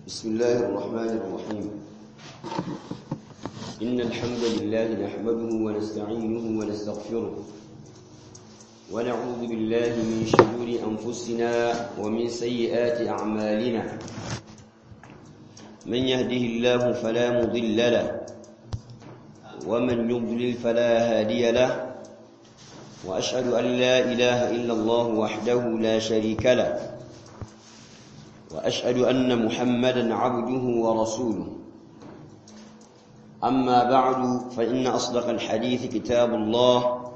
بسم الله الرحمن الرحيم إن الحمد لله نحمده ونستعينه ونستغفره ونعوذ بالله من شرور أنفسنا ومن سيئات أعمالنا من يهده الله فلا مضل له ومن يضلل فلا هادي له وأشهد أن لا إله إلا الله وحده لا شريك له وأشهد أن محمدا عبده ورسوله أما بعد فإن أصدق الحديث كتاب الله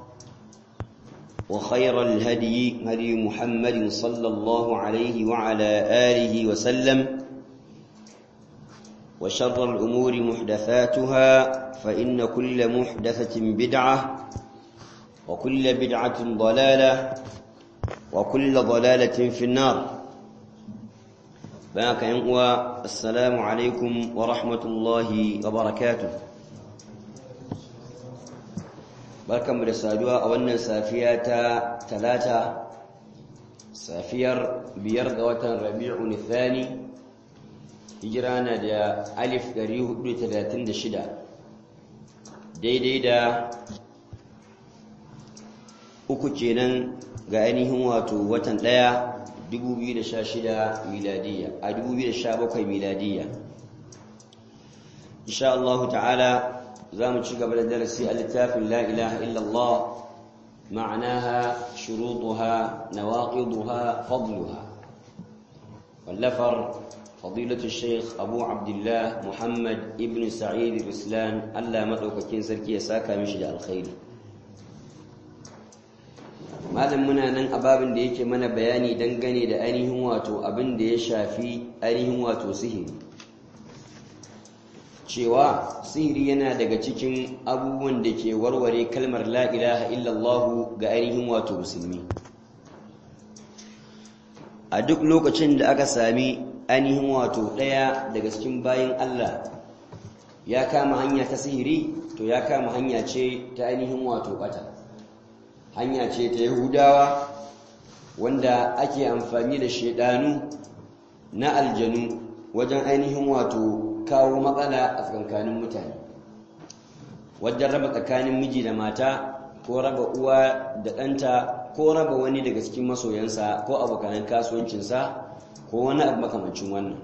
وخير الهدي هدي محمد صلى الله عليه وعلى آله وسلم وشر الأمور محدثاتها فإن كل محدثة بدعة وكل بدعة ضلالة وكل ضلالة في النار بارك ينقوى السلام عليكم ورحمة الله وبركاته barkanmu da saduwa a wannan safiya ta talata safiyar biyar ga watan rabi'un thani hijira na da alif 436 daidai da uku kenan ga ainihin wato watan ɗaya 2016 miladiyya a 2017 miladiyya insha Allah ta'ala za mu ci gaba da darasi a littafin la ilaha illallah ma'anaha shurutuha nawaqiduha fadluha wallafar fadilatu sheikh abu abdullah muhammad ibn sa'id al-islam Allah madaukakin sarki ya saka mishi da alkhairi malam muna nan a babin da yake mana bayani dangane da ainihin wato abin da ya shafi ainihin wato sihiri cewa sihiri yana daga cikin abubuwan da ke warware kalmar la ilaha illallah ga ainihin wato musulmi a duk lokacin da aka sami ainihin wato ɗaya daga cikin bayan Allah ya kama hanya ta sihiri to ya kama hanya ce ta ainihin wato bata hanya ce ta yahudawa wanda ake amfani da shaidanu na aljanu wajen ainihin wato kawo matsala a tsakankanin mutane wajen raba tsakanin miji da mata ko raba uwa da ɗanta ko raba wani daga cikin masoyansa ko abokanan kasuwancinsa ko wani abu makamancin wannan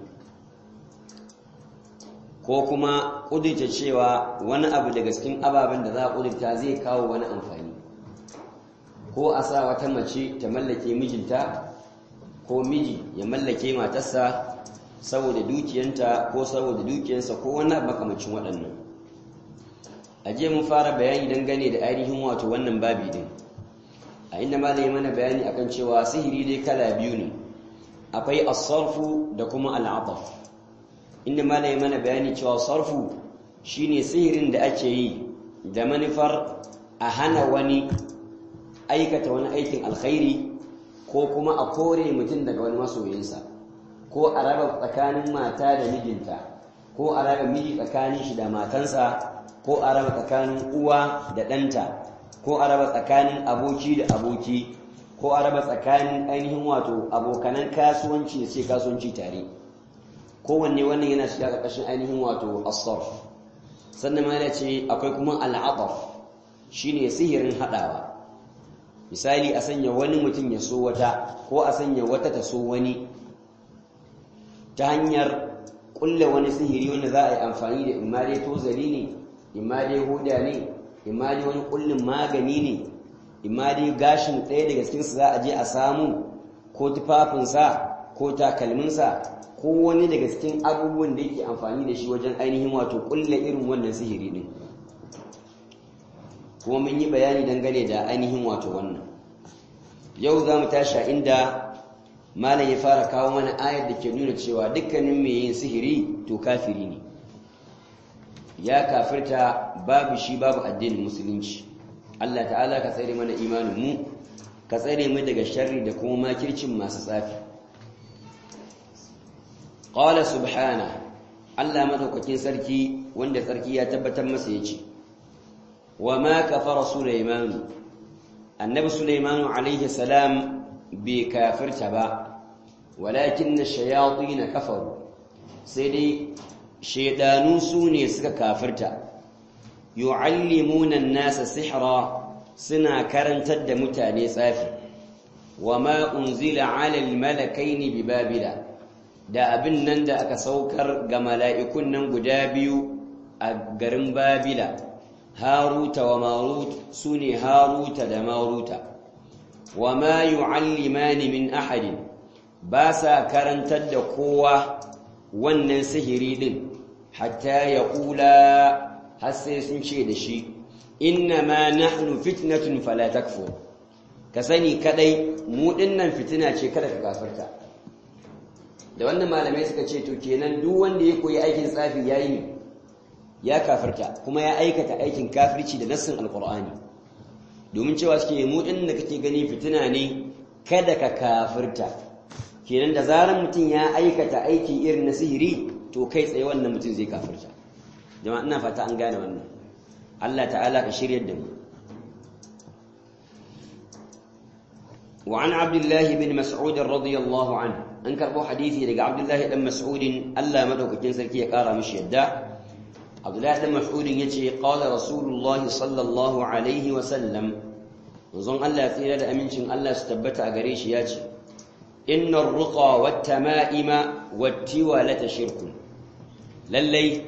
ko kuma ƙudurta cewa wani abu daga cikin ababen da za a ƙudurta zai kawo wani amfani ko a sa wata mace ta mallake mijinta ko miji ya mallake matarsa saboda dukiyanta ko saboda dukiyarsa ko wani makamacin waɗannan a je mun fara bayani dangane da ainihin wato wannan babi din a inda ma da mana bayani akan cewa sihiri dai kala biyu ne akwai as-sarfu da kuma al-ataf inda ma da mana bayani cewa sarfu shine sihirin da ake yi da manufar a hana wani aikata wani aikin alkhairi ko kuma a kore mutum daga wani masoyinsa ko a raba tsakanin mata da mijinta ko a raba miji tsakanin shi da matansa ko a raba tsakanin uwa da ɗanta ko a raba tsakanin aboki da aboki ko a raba tsakanin ainihin wato abokanan kasuwanci da ce kasuwanci tare kowanne wannan yana shiga ƙarƙashin ainihin wato asarf sannan ma ce akwai kuma al'ataf shine sihirin haɗawa misali a sanya wani mutum ya so wata ko a sanya wata ta so wani ta hanyar kulle wani sihiri wanda za a yi amfani da imma dai tozali ne imma dai huda ne imma dai wani kullin magani ne imma dai gashin ɗaya daga cikinsu za a je a samu ko tufafinsa ko takalminsa ko wani daga cikin abubuwan da yake amfani da shi wajen ainihin wato kulle irin wannan sihiri ɗin kuma mun yi bayani dangane da ainihin wato wannan yau za mu tashi inda malam ya fara kawo mana ayar da ke nuna cewa dukkanin mai yin sihiri to kafiri ne ya kafirta babu shi babu addinin musulunci Allah ta'ala ka tsare mana imanin mu ka tsare mu daga sharri da kuma makircin masu tsafi qala subhana Allah madaukakin sarki wanda sarki ya tabbatar masa yace wa ma kafara sulaiman annabi sulaiman alaihi salam bai kafirta ba walakin na shayaɗi na kafaru sai dai shaidanu su ne suka kafirta yu'allimuna an-nasa sihra suna karantar da mutane tsafi wa ma unzila 'ala al-malakaini bi babila da abin nan da aka saukar ga mala'ikun nan guda biyu a garin babila haruta wa marut sune haruta da maruta wa ma yu'allimani min ahadin ba sa karantar da kowa wannan sihiri din hatta ya kula har sai sun ce da shi inna ma nahnu fitnatun fala takfur ka sani kadai mu dinnan fitina ce kada ka kafirta da wannan malamai suka ce to kenan duk wanda ya koyi aikin tsafi yayi ne ya kafirta kuma ya aikata aikin kafirci da nassin alqur'ani domin cewa suke mu din da kake gani fitina ne kada ka kafirta kenan da zaran mutum ya aikata aiki irin na sihiri to kai tsaye wannan mutum zai kafirta jama'a ina fata an gane wannan Allah ta'ala ka shiryar da mu وعن عبد الله بن مسعود رضي الله عنه an karbo hadisi daga Abdullahi dan Mas'udin Allah madaukakin sarki ya kara mishi yadda Abdullahi dan Mas'udin yace qala Rasulullahi sallallahu alaihi wa sallam manzon Allah tsira da amincin Allah su tabbata a gare shi yace innar ruqa wat tama'ima wat tiwalata shirkun lallai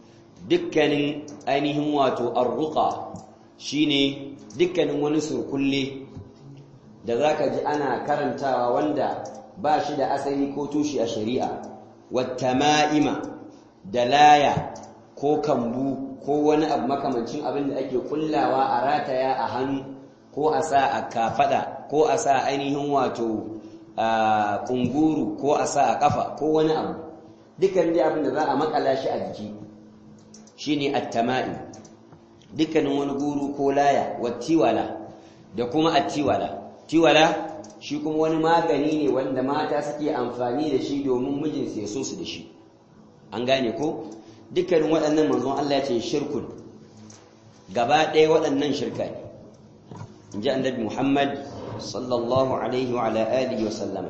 dukkanin ainihin wato ar-ruqa shine dukkanin wani surkulle da zaka ji ana karantawa wanda ba shi da asali ko tushe a shari'a wattama'ima da laya ko kambu ko wani abu makamancin abin da ake kullawa a rataya a hannu ko a sa a kafada ko a sa ainihin wato a kunguru ko a sa a kafa ko wani abu dukkan dai abin da za a makala shi a jiki shine attama'i dukkanin wani guru ko laya wattiwala da kuma attiwala tiwala shi kuma wani magani ne wanda mata suke amfani da shi domin mijinsu ya so su da shi an gane ko dukkanin waɗannan manzon Allah ya ce shirkun gaba ɗaya waɗannan shirka ne in ji annabi Muhammad sallallahu alaihi wa ala alihi wa sallama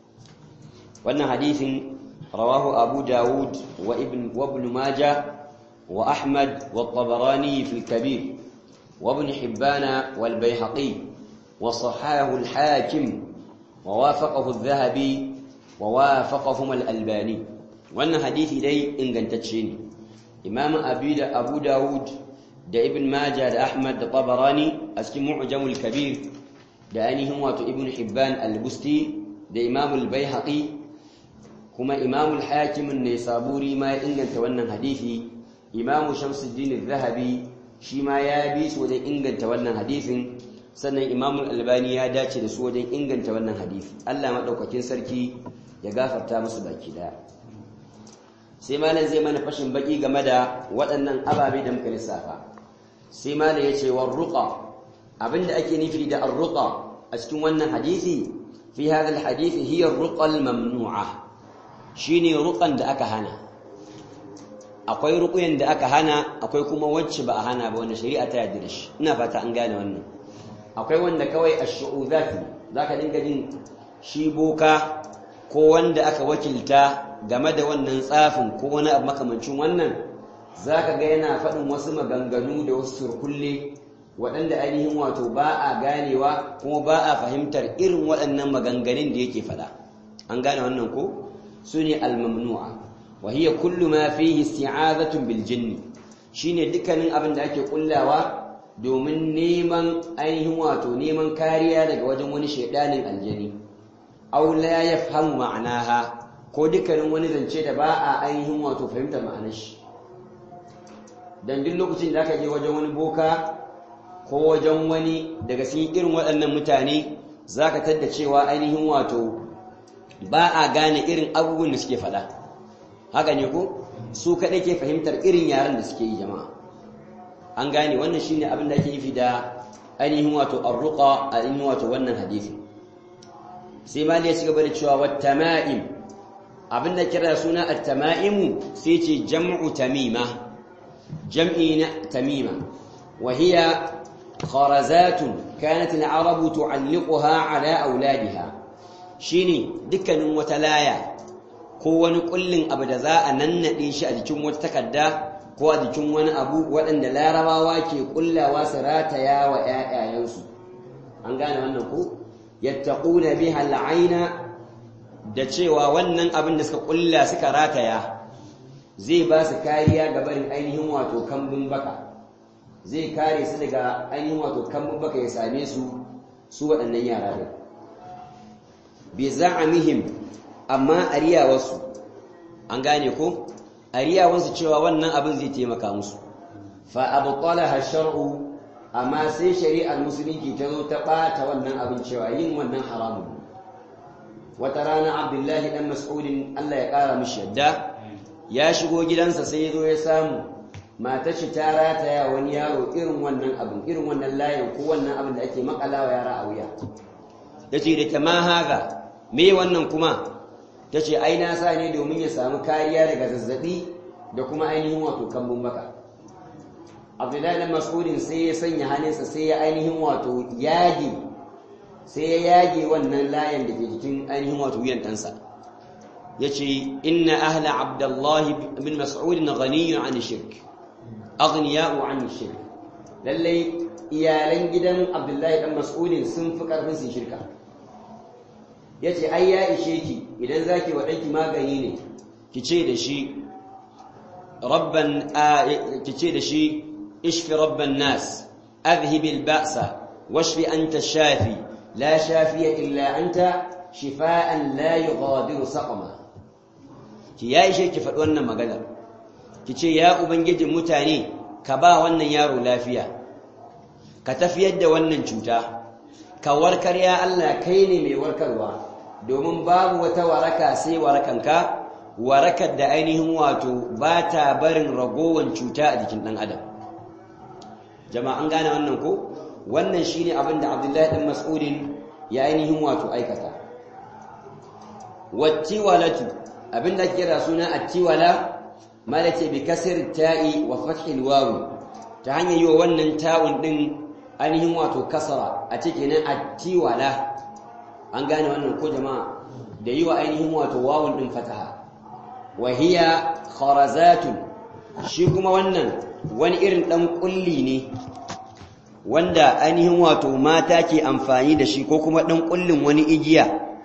wannan hadisin rawahu Abu Dawud wa ibn wa ibn Majah wa Ahmad wa Tabarani fi al-Kabir wa ibn Hibban wal Baihaqi وصححه الحاكم ووافقه الذهبي ووافقهما الألباني وأن حديث دي إن قنتتشيني إمام أبي دا أبو داود دا ابن ماجه دا أحمد دا طبراني أسكي معجم الكبير دا أنهم واتو ابن حبان البستي دا إمام البيهقي كما إمام الحاكم النيسابوري ما إن قنت حديثي إمام شمس الدين الذهبي شما يابيس ودا إن قنت حديثي sannan imamul albani ya dace da su wajen inganta wannan hadisi Allah maɗaukakin sarki ya gafarta musu baki daya sai malam zai mana fashin baki game da waɗannan ababe da muka lissafa sai malam ya ce war ruqa abinda ake nufi da ar-ruqa a cikin wannan hadisi fi hadha al-hadith hiya ar-ruqa al-mamnu'a shine ruqan da aka hana akwai ruqyan da aka hana akwai kuma wacce ba a hana ba wanda shari'a ta yarda da shi ina fata an gane wannan akwai wanda kawai ash-shu'uzat zaka dinga jin shi boka ko wanda aka wakilta game da wannan tsafin ko wani abu makamancin wannan zaka ga yana faɗin wasu maganganu da wasu surkulle waɗanda ainihin wato ba a ganewa kuma ba a fahimtar irin waɗannan maganganun da yake faɗa an gane wannan ko sune al-mamnu'a wa hiya kullu ma fihi isti'azatun bil jinni shine dukkanin abin da ake kullawa domin neman ainihin wato neman kariya daga wajen wani shaidanin aljani aw la yafhamu ma'anaha ko dukkanin wani zance da ba a ainihin wato fahimtar ma'anar shi dan duk lokacin da aka je wajen wani boka ko wajen wani daga cikin irin waɗannan mutane zaka tadda cewa ainihin wato ba a gane irin abubuwan da suke faɗa haka ne ko su kaɗai ke fahimtar irin yaren da suke yi jama'a an gane wannan shine abin da ake nufi da ainihin wato arruqa ainihin wato wannan hadisi sai ma ya cigaba da cewa wattama'im abin da kira suna at-tama'imu sai ce jam'u tamima jam'i na tamima wa hiya kharazatun kanat al-arabu tu'alliquha ala auladiha shine dukkanin wata laya ko wani kullin abu da za a nannade shi a jikin wata takarda ko a jikin wani abu waɗanda larabawa ke kullawa su rataya wa ƴaƴayensu an gane wannan ko yattaquna biha al'aina da cewa wannan abin da suka kulla suka rataya zai ba su kariya ga barin ainihin wato kambun baka zai kare su daga ainihin wato kambun baka ya same su su waɗannan yara din bi za'amihim amma ariyawarsu an gane ko ariyawarsu cewa wannan abin zai taimaka musu fa abtalaha shar'u amma sai shari'ar musulunci ta zo ta ɓata wannan abin cewa yin wannan haramun wata rana abdullahi dan mas'udin Allah ya ƙara mishi yadda ya shigo gidansa sai ya zo ya samu matar shi ta rataya wani yaro irin wannan abin irin wannan layin ko wannan abin da ake makalawa yara a wuya yace da ta ma haka me wannan kuma tace ai na sa ne domin ya samu kariya daga zazzabi da kuma ainihin wato kambun baka abdullahi dan mas'udin sai ya sanya hannunsa sai ya ainihin wato yage sai ya yage wannan layin da ke jikin ainihin wato wuyan ɗansa ya ce inna ahla abdullahi bin mas'udin ghaniyun an shirk aghniya'u an shirk lallai iyalan gidan abdullahi dan mas'udin sun fi karfin su shirka ya ce ai ya ishe ki idan zaki wa ɗanki magani ne ki ce da shi rabban ki ce da shi ishfi rabban nas adhhibil ba'sa washfi anta shafi la shafiya illa anta shifa'an la yughadiru saqama ki ya ishe ki faɗi wannan maganar ki ce ya ubangijin mutane ka ba wannan yaro lafiya ka tafiyar da wannan cuta ka warkar ya Allah kai ne mai warkarwa domin babu wata waraka sai warakanka warakar da ainihin wato ba ta barin ragowan cuta a jikin ɗan adam jama'an gane wannan ko wannan shine abin da abdullahi ɗan mas'udin ya ainihin wato aikata wattiwalatu abin da kira suna attiwala malace bi kasir ta'i wa fathil wawi ta hanyar yi wa wannan ta'un din ainihin wato kasara a cikin attiwala an gane wannan ko jama'a da yi wa ainihin wato wawun din fataha wa hiya kharazatun shi kuma wannan wani irin dan kulli ne wanda ainihin wato mata ke amfani da shi ko kuma dan kullin wani igiya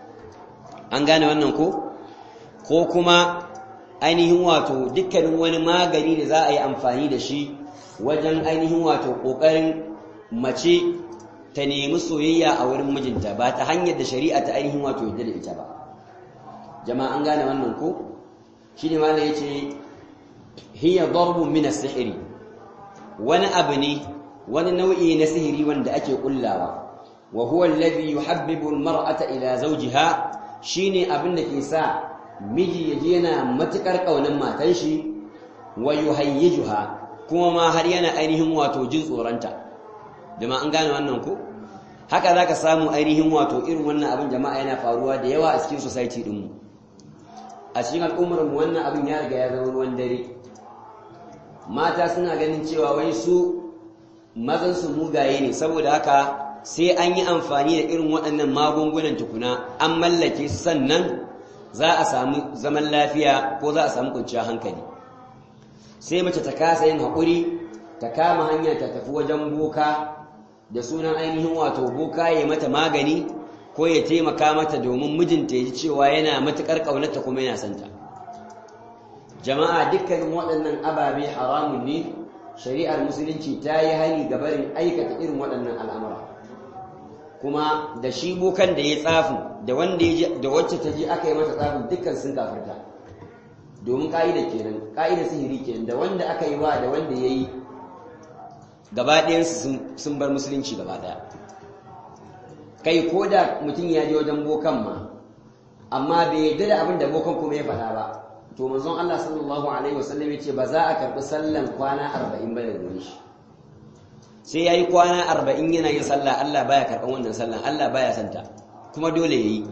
an gane wannan ko ko kuma ainihin wato dukkanin wani magani da za a yi amfani da shi wajen ainihin wato ƙoƙarin mace ta nemi soyayya a wurin mijinta ba ta hanyar da shari'a ta ainihin wato yadda da ita ba jama'a an gane wannan ko shi ne mana ya ce hiya darbun min sihiri wani abu ne wani nau'i na sihiri wanda ake kullawa wa huwa alladhi yuhabbibu almar'ata ila zawjiha shine abin da ke sa miji ya je yana matukar kaunan matan shi wa yuhayyijuha kuma ma har yana ainihin wato jin tsoronta jama'a an gane wannan ko haka zaka samu ainihin wato irin wannan abin jama'a yana faruwa da yawa a cikin society din mu a cikin al'ummar mu wannan abin ya riga ya zama ruwan dare mata suna ganin cewa wai su mazan su mugaye ne saboda haka sai an yi amfani da irin waɗannan magungunan tukuna an mallake su sannan za a samu zaman lafiya ko za a samu kwanciyar hankali sai mace ta kasa yin haƙuri ta kama hanya ta tafi wajen boka da sunan ainihin wato boka ya mata magani ko ya taimaka mata domin mijinta ya ji cewa yana matuƙar ƙaunarta kuma yana santa jama'a dukkanin waɗannan ababe haramun ne shari'ar musulunci ta yi hani ga barin aikata irin waɗannan al'amura kuma da shi bokan da ya tsafin da wanda ya da wacce ta ji aka yi mata tsafin dukkan sun kafirta domin ka'ida kenan ka'ida sihiri kenan da wanda aka yi wa da wanda ya yi gaba ɗayansu sun bar musulunci gaba ɗaya kai ko da mutum ya je wajen bokan ma amma bai yarda da abin da bokan kuma ya faɗa ba to manzon Allah sallallahu alaihi wasallam ya ce ba za a karɓi sallan kwana arba'in ba da gare shi sai ya yi kwana arba'in yana yin sallah Allah baya karɓan wannan sallan Allah baya santa kuma dole ya yi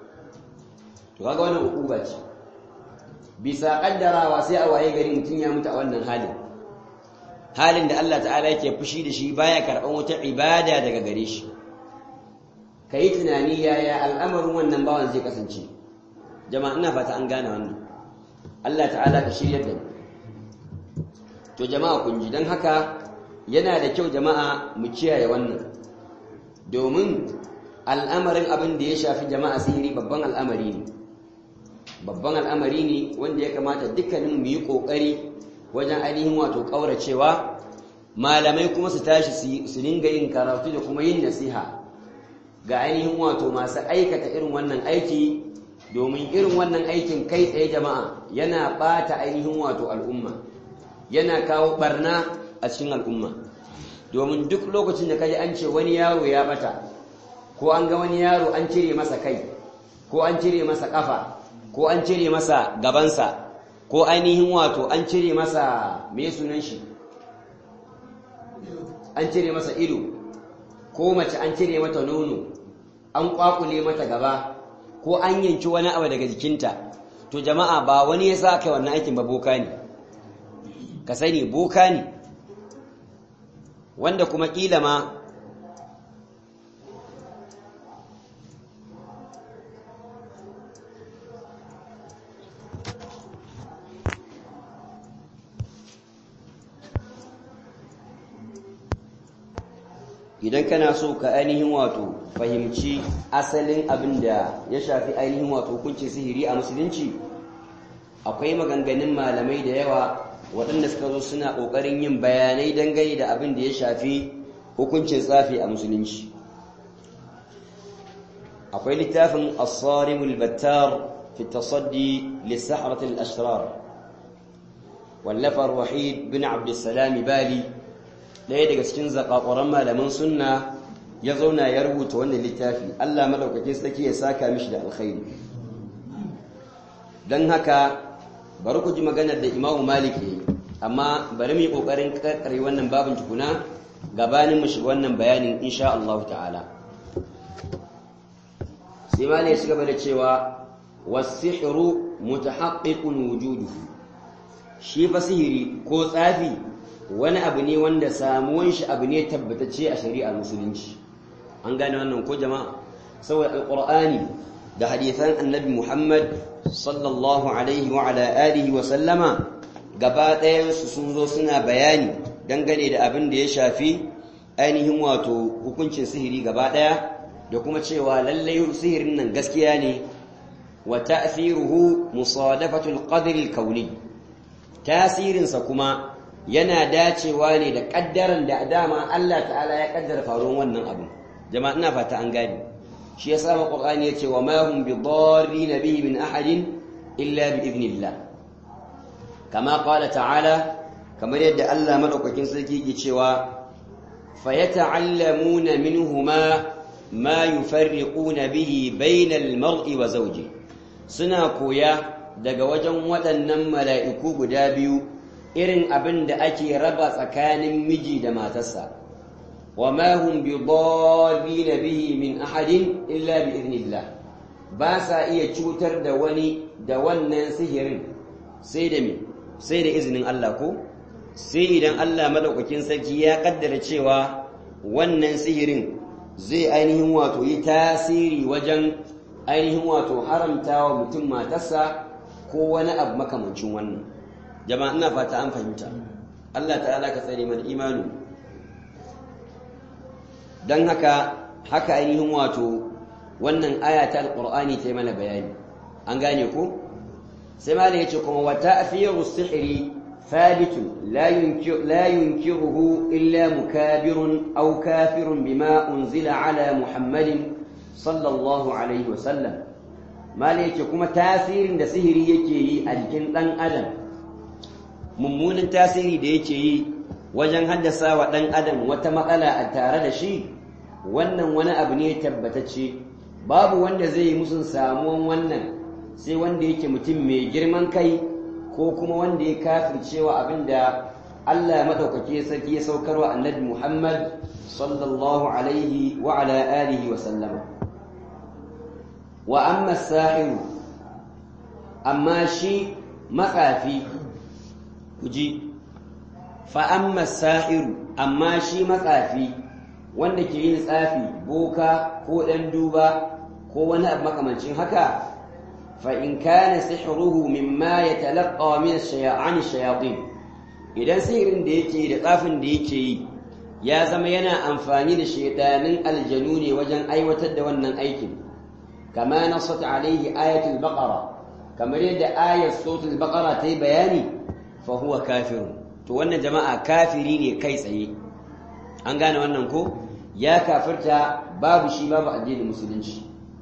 to kaga wannan hukuma ce bisa kaddarawa sai a waye gari mutum ya mutu a wannan halin halin da Allah ta'ala yake fushi da shi baya karɓan wata ibada daga gare shi ka yi tunani yaya al'amarin wannan bawan zai kasance jama'a ina fata an gane wannan Allah ta'ala ka shiryar da mu to jama'a kun ji dan haka yana da kyau jama'a mu kiyaye wannan domin al'amarin abin da ya shafi jama'a sihiri babban al'amari ne babban al'amari ne wanda ya kamata dukkanin mu yi kokari wajen ainihin wato kauracewa malamai kuma su tashi su dinga yin karatu da kuma yin nasiha ga ainihin wato masu aikata irin wannan aiki domin irin wannan aikin kai tsaye jama'a yana bata ainihin wato al'umma yana kawo barna a cikin al'umma domin duk lokacin da kaji an ce wani yaro ya bata ko an ga wani yaro an cire masa kai ko an cire masa kafa ko an cire masa gabansa ko ainihin wato an cire masa me sunan shi an cire masa ido ko mace an cire mata nono an kwakule mata gaba ko an yanki wani abu daga jikinta to jama'a ba wani ya sa kai wannan aikin ba boka ne ka sani boka ne wanda kuma kila ma idan kana so ka ainihin wato fahimci asalin abin da ya shafi ainihin wato hukuncin sihiri a musulunci akwai maganganun malamai da yawa waɗanda suka zo suna ƙoƙarin yin bayanai dangane da abin da ya shafi hukuncin tsafi a musulunci akwai littafin as-sarimul battar fi tasaddi lis-sahratil ashrar wallafar wahid bin abdussalam bali ɗaya daga cikin zakakuran malaman sunna ya zauna ya rubuta wannan littafi Allah madaukakin sarki ya saka mishi da alkhairi don haka bari ku ji maganar da Imam Malik yayi amma bari mu yi kokarin karkare wannan babin tukuna gabanin mu shiga wannan bayanin insha Allah ta'ala sai Malik ya shiga da cewa was-sihru mutahaqqiqun wujuduhu shi fa sihiri ko tsafi wani abu ne wanda samuwan shi abu ne tabbatacce a shari'ar musulunci an gane wannan ko jama'a saboda alqur'ani da hadisan annabi Muhammad sallallahu alaihi wa ala alihi wa sallama gaba ɗayan su sun zo suna bayani dangane da abin da ya shafi ainihin wato hukuncin sihiri gaba ɗaya da kuma cewa lallai sihirin nan gaskiya ne wa ta'thiruhu musadafatul qadri al-kauni tasirinsa kuma yana dacewa ne da kaddaran da dama Allah ta'ala ya kaddara faruwar wannan abu jama'a ina fata an gane shi yasa ma qur'ani yace wa ma hum bidarrin bihi min ahadin illa bi idnillah kama qala ta'ala kamar yadda Allah madaukakin sarki yake cewa fayata'allamuna minhuma ma yufarriquna bihi bainal mar'i wa zawji suna koya daga wajen waɗannan mala'iku guda biyu irin abin da ake raba tsakanin miji da matarsa wa ma hum bi bihi min ahadin illa bi idnillah ba sa iya cutar da wani da wannan sihirin sai da me sai da izinin Allah ko sai idan Allah madaukakin sarki ya kaddara cewa wannan sihirin zai ainihin wato yi tasiri wajen ainihin wato haramtawa mutum matarsa ko wani abu makamancin wannan jama'a ina fata an fahimta Allah ta'ala ka tsare mana imanu dan haka haka ainihin wato wannan aya ta alqur'ani ta yi mana bayani an gane ko sai malai yace kuma wa ta'firu sihri thabit la yunkir la yunkiruhu illa mukabirun aw kafirun bima unzila ala muhammadin sallallahu alaihi wa sallam malai yace kuma tasirin da sihiri yake yi a jikin dan adam mummunan tasiri da yake yi wajen haddasa wa ɗan adam wata matsala a tare da shi wannan wani abu ne tabbatacce babu wanda zai yi musun samuwan wannan sai wanda yake mutum mai girman kai ko kuma wanda ya kafircewa abin da Allah maɗaukake sarki ya saukarwa annabi Muhammad sallallahu alaihi wa ala alihi wa sallama wa amma sahiru amma shi matsafi kuji fa'amma sa'iru amma shi matsafi wanda ke yin tsafi boka ko ɗan duba ko wani abu makamancin haka فإن كان سحره مما يتلقى من الشيا... عن الشياطين idan sihirin da yake da tsafin da yake yi ya zama yana amfani da shaidanin aljanu ne wajen aiwatar da wannan aikin kama nasat alaihi ayatul baqara kamar yadda ayat suratul baqara ta yi bayani fa huwa kafirun to wannan jama'a kafiri ne kai tsaye an gane wannan ko ya kafirta babu shi babu addinin musulunci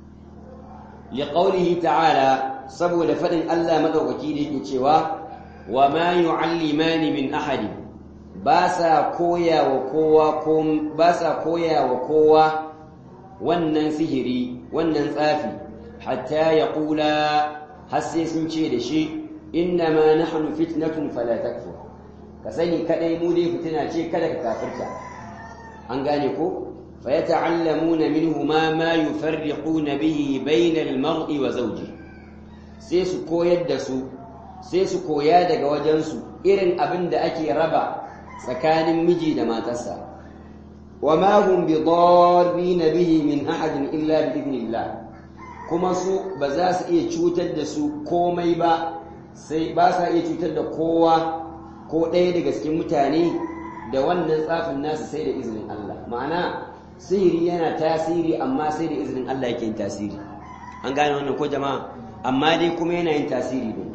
liqaulihi ta'ala saboda fadin Allah madaukaki da yake cewa wa ma yu'allimani min ahadi ba sa koya wa kowa ko ba sa koya wa kowa wannan sihiri wannan tsafi hatta yaqula har sai sun ce da shi inna ma nahnu fitnatun fala takfur ka sani kadai mu dai fitina ce kada ka kafirta an gane ko فيتعلمون منهما ما يفرقون به بين المرء وزوجه sai su koyar da su sai su koya daga wajensu irin abin da ake raba tsakanin miji da matarsa wa ma hum bi darrin bihi min ahadin illa bi idnillah kuma su ba za su iya cutar da su komai ba sai ba sa iya cutar da kowa ko ɗaya daga cikin mutane da wannan tsafin nasu sai da izinin Allah ma'ana sihiri yana tasiri amma sai da izinin Allah yake yin tasiri an gane wannan ko jama'a amma dai kuma yana yin tasiri ne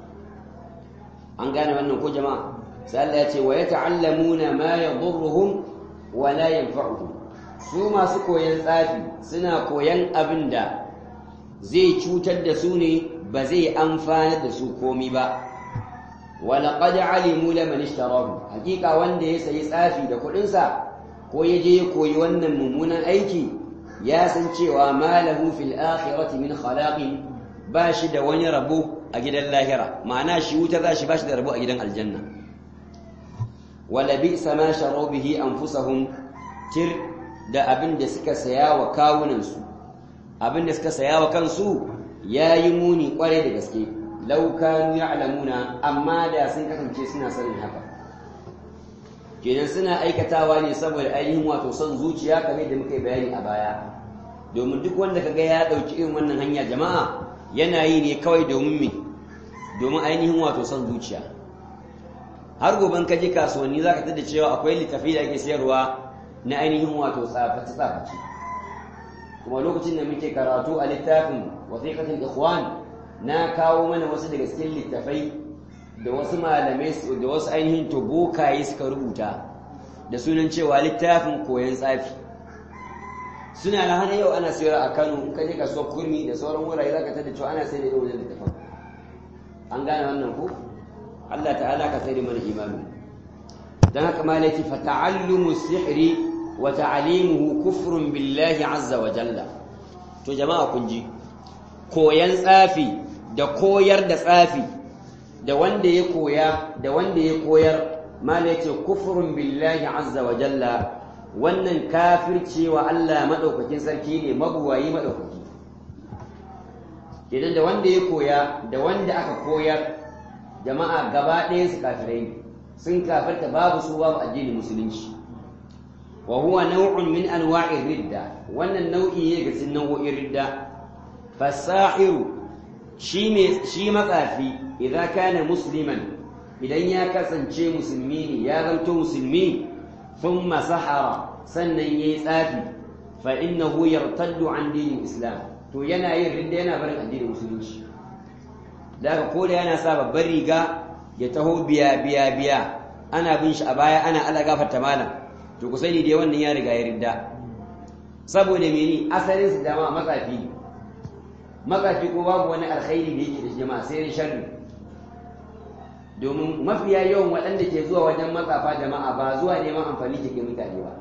an gane wannan ko jama'a sai Allah ya ce wa yata'allamuna ma yadurruhum wa la yanfa'uhum su masu koyan tsafi suna koyan abin da zai cutar da su ne ba zai amfana da su komi ba wa laqad alimu laman ishtarahu hakika wanda ya sayi tsafi da kuɗinsa ko ya je ya koyi wannan mummunan aiki ya san cewa malahu fil akhirati min khalaqin ba shi da wani rabo a gidan lahira ma'ana shi wuta za shi ba shi da rabo a gidan aljanna wala bi'sa ma sharu bihi anfusahum tir da abin da suka saya wa kawunansu abin da suka saya wa kansu yayi muni kware da gaske law kanu ya'lamuna amma da sun kasance suna sanin haka kenan suna aikatawa ne saboda ainihin wato son zuciya kamar da muka yi bayani a baya domin duk wanda kaga ya dauki irin wannan hanya jama'a yana yi ne kawai domin me domin ainihin wato son zuciya har goben ka je kasuwanni zaka tada cewa akwai littafi da ake sayarwa na ainihin wato tsafaci tsafaci kuma lokacin da muke karatu a littafin wasiqatul ikhwan na kawo mana wasu daga cikin littafai da wasu malamai da wasu ainihin tobokaye suka rubuta da sunan cewa littafin koyon tsafi suna na hana yau ana sayar a kano ka je kasuwar kurmi da sauran wurare za ka tada cewa ana sayar da irin wannan littafin an gane wannan ko Allah ta'ala ka sayar mana imanu dan haka ma laifi fa ta'allumu sihri wa ta'limuhu kufrun billahi azza wa jalla to jama'a kun ji koyan tsafi da koyar da tsafi da wanda ya koya da wanda ya koyar mala yace kufrun billahi azza wa jalla wannan kafirce wa Allah madaukakin sarki ne mabuwayi madaukaki idan da wanda ya koya da wanda aka koyar jama'a gaba ɗayan su kafirai ne sun kafirta babu su babu addinin musulunci wa huwa naw'un min anwa'ir ridda wannan nau'i ne ga cikin nau'o'in ridda fasahiru shi shi matsafi idan kana musliman idan ya kasance musulmi ne ya zanto musulmi thumma sahara sannan yayi tsafi fa innahu yartaddu an dinin islam to yana yin ridda yana barin addinin musulunci daga ko da yana sa babbar riga ya taho biya biya biya ana bin shi a baya ana ala gafarta malam to ku sani dai wannan ya riga ya ridda saboda mene asalin su jama'a matsafi ne matsafi ko babu wani alkhairi da yake da jama'a sai dai sharri domin mafiya yawan waɗanda ke zuwa wajen matsafa jama'a ba zuwa neman amfani ke mutane ba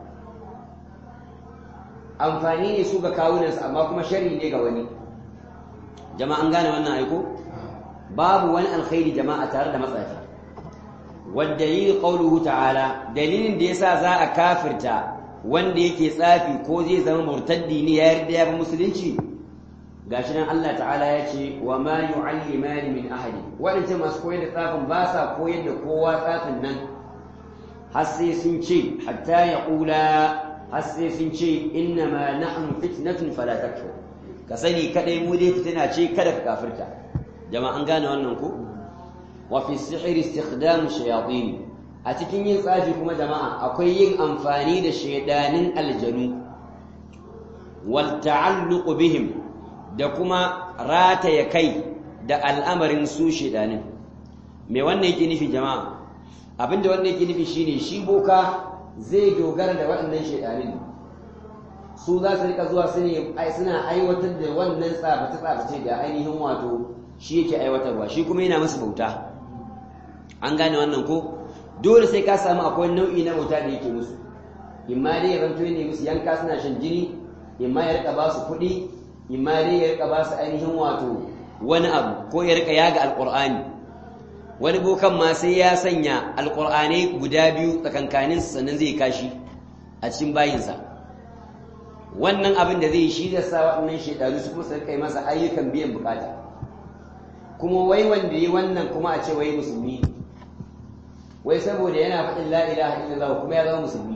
amfani ne su ga kawunansu amma kuma sharri ne ga wani jama'a an gane wannan aiko babu wani alkhairi jama'a tare da matsafi wadda yi ƙauluhu ta'ala dalilin da yasa za a kafirta wanda yake tsafi ko zai zama murtaddi ne ya yarda ya bi musulunci gashi nan Allah ta'ala ya ce wa ma yu'allimani min ahadi waɗancan masu koyar da tsafin ba sa koyar da kowa tsafin nan har sai sun ce hatta ya ƙula har sai sun ce inna ma nahnu fitnatun fala takfur ka sani kadai mu dai fitina ce kada ka kafirta jama'a an gane wannan ko wa fi sihri istikhdamu shayatin a cikin yin tsafi kuma jama'a akwai yin amfani da shaidanin aljanu wal ta'alluq bihim da kuma rataya kai da al'amarin su shaidanin me wannan yake nufi jama'a abinda wannan yake nufi shine shi boka zai dogara da waɗannan shaidanin su za su rika zuwa suna aiwatar da wannan tsabace-tsabace da ainihin wato shi yake aiwatarwa shi kuma yana masa bauta an gane wannan ko dole sai ka samu akwai nau'i na bauta da yake musu imma dai ya zanto ne musu yanka suna shan jini imma ya rika ba su kuɗi imma dai ya rika ba su ainihin wato wani abu ko ya rika yaga alƙur'ani wani bokan ma sai ya sanya alƙur'anai guda biyu tsakankaninsa sannan zai kashi a cikin bayinsa wannan abin da zai shi da sa waɗannan shekaru su kuma kai masa ayyukan biyan bukata kuma wai wanda yi wannan kuma a ce wai musulmi wai saboda yana faɗin la ilaha illallah kuma ya zama musulmi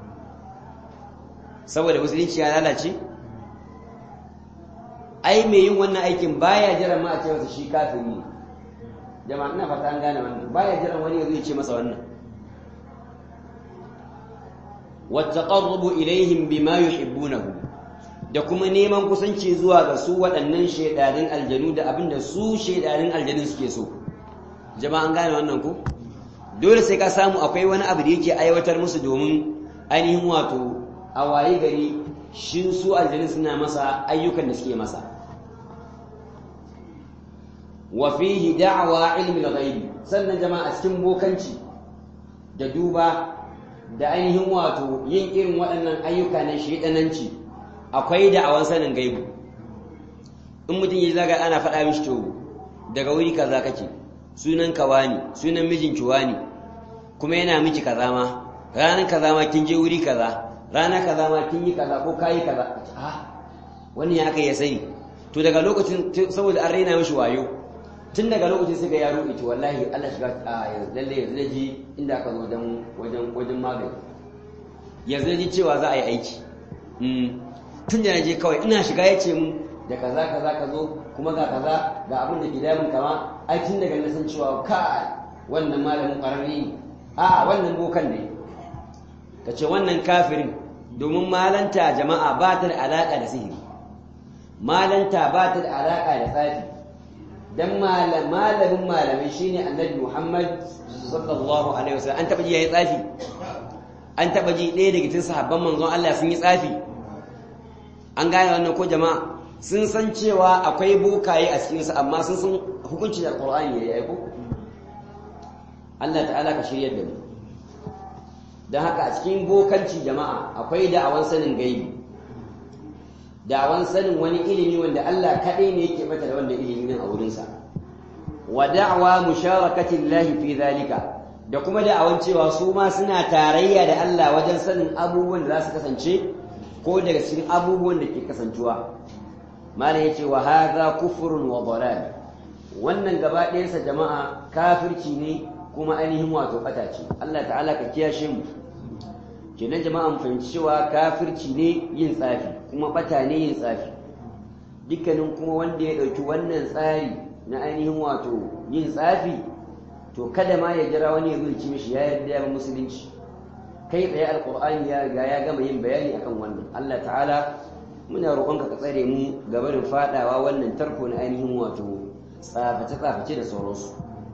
saboda musulunci ya lalace ai mai yin wannan aikin baya jiran ma a ce masa shi kafiri ne jama'a ina fata an gane wannan baya jiran wani ya zo ya ce masa wannan wattaqarrubu ilaihim bima yuhibbunahu da kuma neman kusanci zuwa ga su waɗannan shedanin aljanu da abinda su shedanin aljanu suke so jama'a an gane wannan ko dole sai ka samu akwai wani abu da yake aiwatar musu domin ainihin wato a waye gari shin su aljanu suna masa ayyukan da suke masa wa fihi da'wa ilmi al-ghaib sannan jama'a cikin bokanci da duba da ainihin wato yin irin waɗannan ayyuka na shaidananci akwai da'awan sanin gaibu in mutum ya zaga ana faɗa mishi to daga wuri kaza kake sunan ka wani sunan mijinki wani kuma yana miki kaza ma ranar kaza ma kin je wuri kaza rana kaza ma kin yi kaza ko kayi kaza ah wani ya aka ya sani to daga lokacin saboda an raina mishi wayo tun daga lokacin sai ga yaro ita wallahi Allah shiga a yanzu lalle yanzu ji inda aka zo wajen wajen wajen magani yanzu ji cewa za a yi aiki tun da je kawai ina shiga ya ce mun da kaza kaza ka zo kuma ga kaza ga abin da ke damun kama ai tun daga na san cewa ka wannan malamin ƙwararre ne a wannan bokan ne ka ce wannan kafirin domin malanta jama'a ba ta da alaƙa da sihiri malanta ba ta da alaƙa da tsafi dan malamin malamai shine annabi Muhammad sallallahu alaihi wasallam an taba ji yayi tsafi an taba ji ɗaya daga cikin sahabban manzon Allah sun yi tsafi an gane wannan ko jama'a sun san cewa akwai bokaye a cikin su amma sun san hukuncin alqur'ani yayi aiko Allah ta'ala ka shiryar da mu dan haka a cikin bokanci jama'a akwai da'awan sanin gaibi da'awan sanin wani ilimi wanda Allah kaɗai ne yake mata da wanda ilimi nan a wurinsa wa da'awa musharakati Allah fi zalika da kuma da'awan cewa su ma suna tarayya da Allah wajen sanin abubuwan da za su kasance ko daga cikin abubuwan da ke kasancewa malam yace wa hadha kufrun wa dalal wannan gaba ɗayansa jama'a kafirci ne kuma ainihin wato ɓata ce Allah ta'ala ka kiyashe mu kenan jama'a mu fahimci cewa kafirci ne yin tsafi kuma bata ne yin tsafi dukkanin kuma wanda ya ɗauki wannan tsari na ainihin wato yin tsafi to kada ma ya jira wani ya zulci mishi ya yarda ya musulunci kai tsaye alqur'ani ya riga ya gama yin bayani akan wannan Allah ta'ala muna roƙonka ka tsare mu gabanin fadawa wannan tarko na ainihin wato tsaface tsaface da sauransu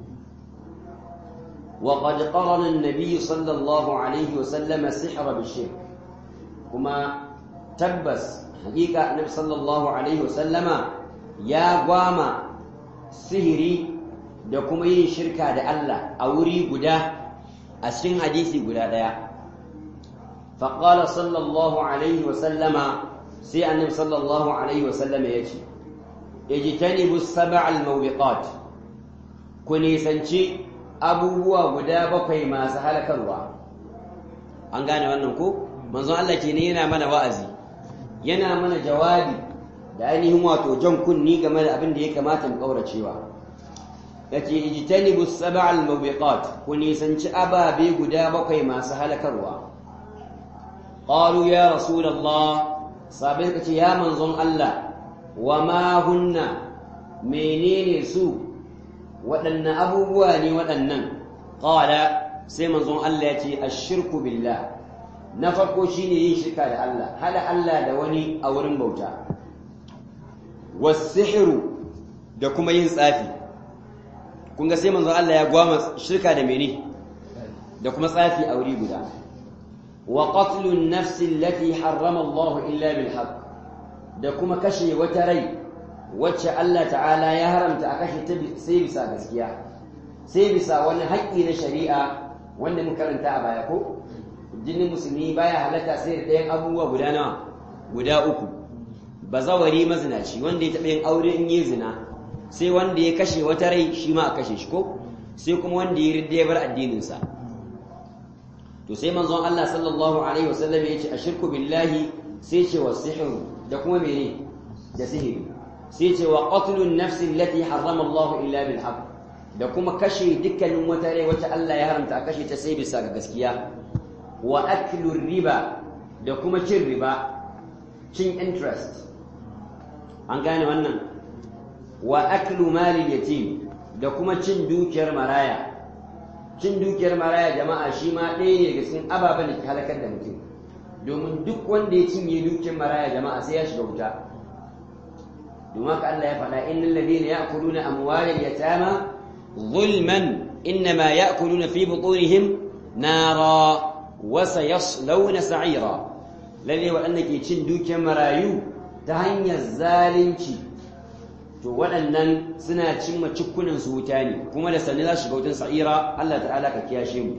وقد قرن النبي صلى الله عليه وسلم السحر بالشرك كما تبس حقيقة النبي صلى الله عليه وسلم يا قواما سهري da kuma yin shirka da Allah a wuri guda a cikin hadisi guda ɗaya. faƙala sallallahu alaihi wasallama sai annabi sallallahu alaihi wasallama ya ce ijtanibu sab'al mawbiqat ku nisanci abubuwa guda bakwai masu halakarwa an gane wannan ko manzon Allah ke ne yana mana wa'azi yana mana jawabi da ainihin wato jan kunni game da abin da ya kamata mu kauracewa yace ijtanibu sab'al mubiqat ku nisanci ababe guda bakwai masu halakarwa qalu ya rasulullah sabai kace ya manzon Allah wa ma hunna menene su waɗannan abubuwa ne waɗannan qala sai manzon Allah ya ce ashirku billah na farko shine yin shirka da Allah hada Allah da wani a wurin bauta was-sihru da kuma yin tsafi kun ga sai manzon Allah ya gwama shirka da mene da kuma tsafi a wuri guda wa qatlun nafsi allati harrama Allah illa bil haqq da kuma kashe wata rai wacce Allah ta'ala ya haramta a kashe ta sai bisa gaskiya sai bisa wani haƙƙi na shari'a wanda mun karanta a baya ko jinin musulmi baya halatta sai da ɗayan abubuwa guda nawa guda uku bazawari mazinaci wanda ya taɓa yin aure in yi zina sai wanda ya kashe wata rai shi ma a kashe shi ko sai kuma wanda ya ridda ya bar addininsa to sai manzon Allah sallallahu alaihi wasallam ya ce ashirku billahi sai ce wa sihru da kuma mene da sihiri sai ce wa qatlun nafsi allati harrama Allah illa bil haqq da kuma kashe dukkanin wata rai wacce Allah ya haramta a kashe ta sai bisa ga gaskiya wa aklur riba da kuma cin riba cin interest an gane wannan wa aklu malil yatim da kuma cin dukiyar maraya cin dukiyar maraya jama'a shi ma ɗaya ne daga cikin ababen da ke halakar da mutum domin duk wanda ya cinye dukiyar maraya jama'a sai ya shiga wuta domin haka Allah ya faɗa innal ladina ya'kuluna amwalal yatama zulman innama ya'kuluna fi butunihim nara wa sayaslawna sa'ira lalle waɗanda ke cin dukiyar marayu ta hanyar zalunci to waɗannan suna cimma cikkunan su wuta ne kuma da sanni za su shiga wutan sa'ira Allah ta'ala ka kiyashe mu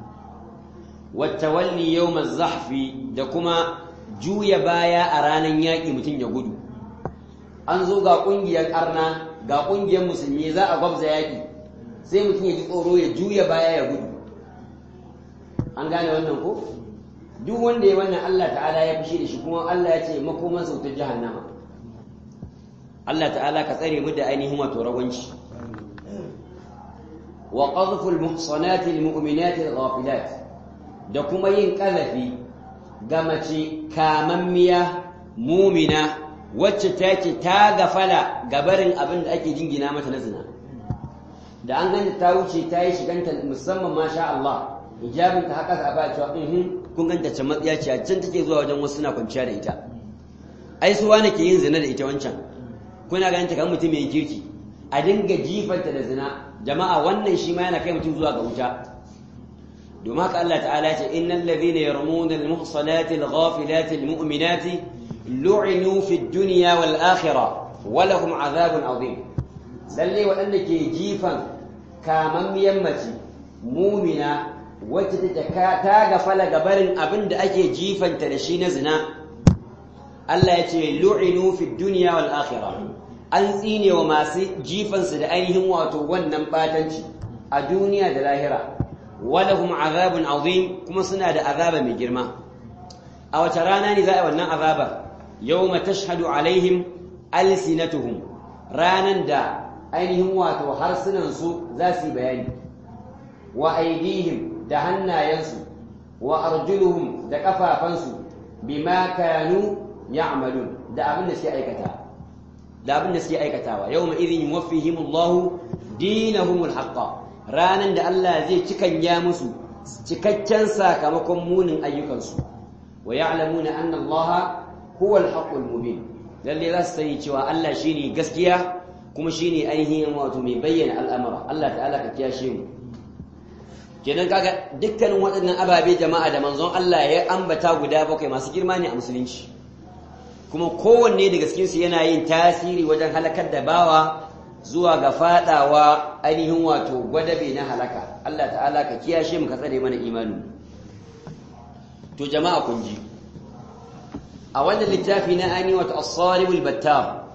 wattawalli yawmaz zahfi da kuma juya baya a ranar yaƙi mutum ya gudu an zo ga ƙungiyar ƙarna ga ƙungiyar musulmi za a gwabza yaƙi sai mutum ya ji tsoro ya juya baya ya gudu an gane wannan ko duk wanda ya wannan Allah ta'ala ya fushi da shi kuma Allah ya ce makoman sautar jahannama Allah ta'ala ka tsare mu da ainihin wato rawanci wa qadhful muhsanati almu'minati alghafilat da kuma yin kazafi ga mace kamammiya mumina wacce take ta gafala gabarin abin da ake jingina mata na zina da an ganta ta wuce ta yi shiganta musamman masha Allah hijabin ta haka za a ba cewa in kun ganta can matsiya ce a can take zuwa wajen wasu na kwanciya da ita ai su wane ke yin zina da ita wancan kuna ganin ta kan mutum mai kirki a dinga jifanta da zina jama'a wannan shi ma yana kai mutum zuwa ga wuta domin haka Allah ta'ala ya ce innal ladhina yarmuna al-muhsanati al-ghafilati al-mu'minati lu'inu fi ad-dunya wal akhirah wa lahum 'adhabun 'azim lalle waɗanda ke jifan kamammiyan mace mumina wacce take ta gafala gabarin abin da ake jifanta da shi na zina Allah ya ce lu'inu fi dunya wal akhirah an tsine wa masu jifansu da ainihin wato wannan batanci a duniya da lahira walahum azabun azim kuma suna da azaba mai girma a wace rana ne za a yi wannan azaba yawma tashhadu alaihim alsinatuhum ranan da ainihin wato harsunan su za su yi bayani wa aidihim da hannayensu wa arjuluhum da kafafansu bima kanu ya'malun da abin da suke aikata da abin da suke aikatawa yawma idhin yuwaffihim Allah dinahumul haqqa ranan da Allah zai cikanya musu cikakken sakamakon munin ayyukansu wa ya'lamuna anna Allah huwa al-haqqul mubin lalle za su sani cewa Allah shine gaskiya kuma shine ainihin wato mai bayyana al'amura Allah ta'ala ka kiyashe mu kenan kaga dukkanin waɗannan ababe jama'a da manzon Allah ya ambata guda bakwai masu girma ne a musulunci kuma kowanne daga cikinsu yana yin tasiri wajen halakar da bawa zuwa ga fadawa ainihin wato gwadabe na halaka Allah ta'ala ka kiyashe mu ka tsare mana imani to jama'a kun ji a wannan littafi na ani wato as-saribul battar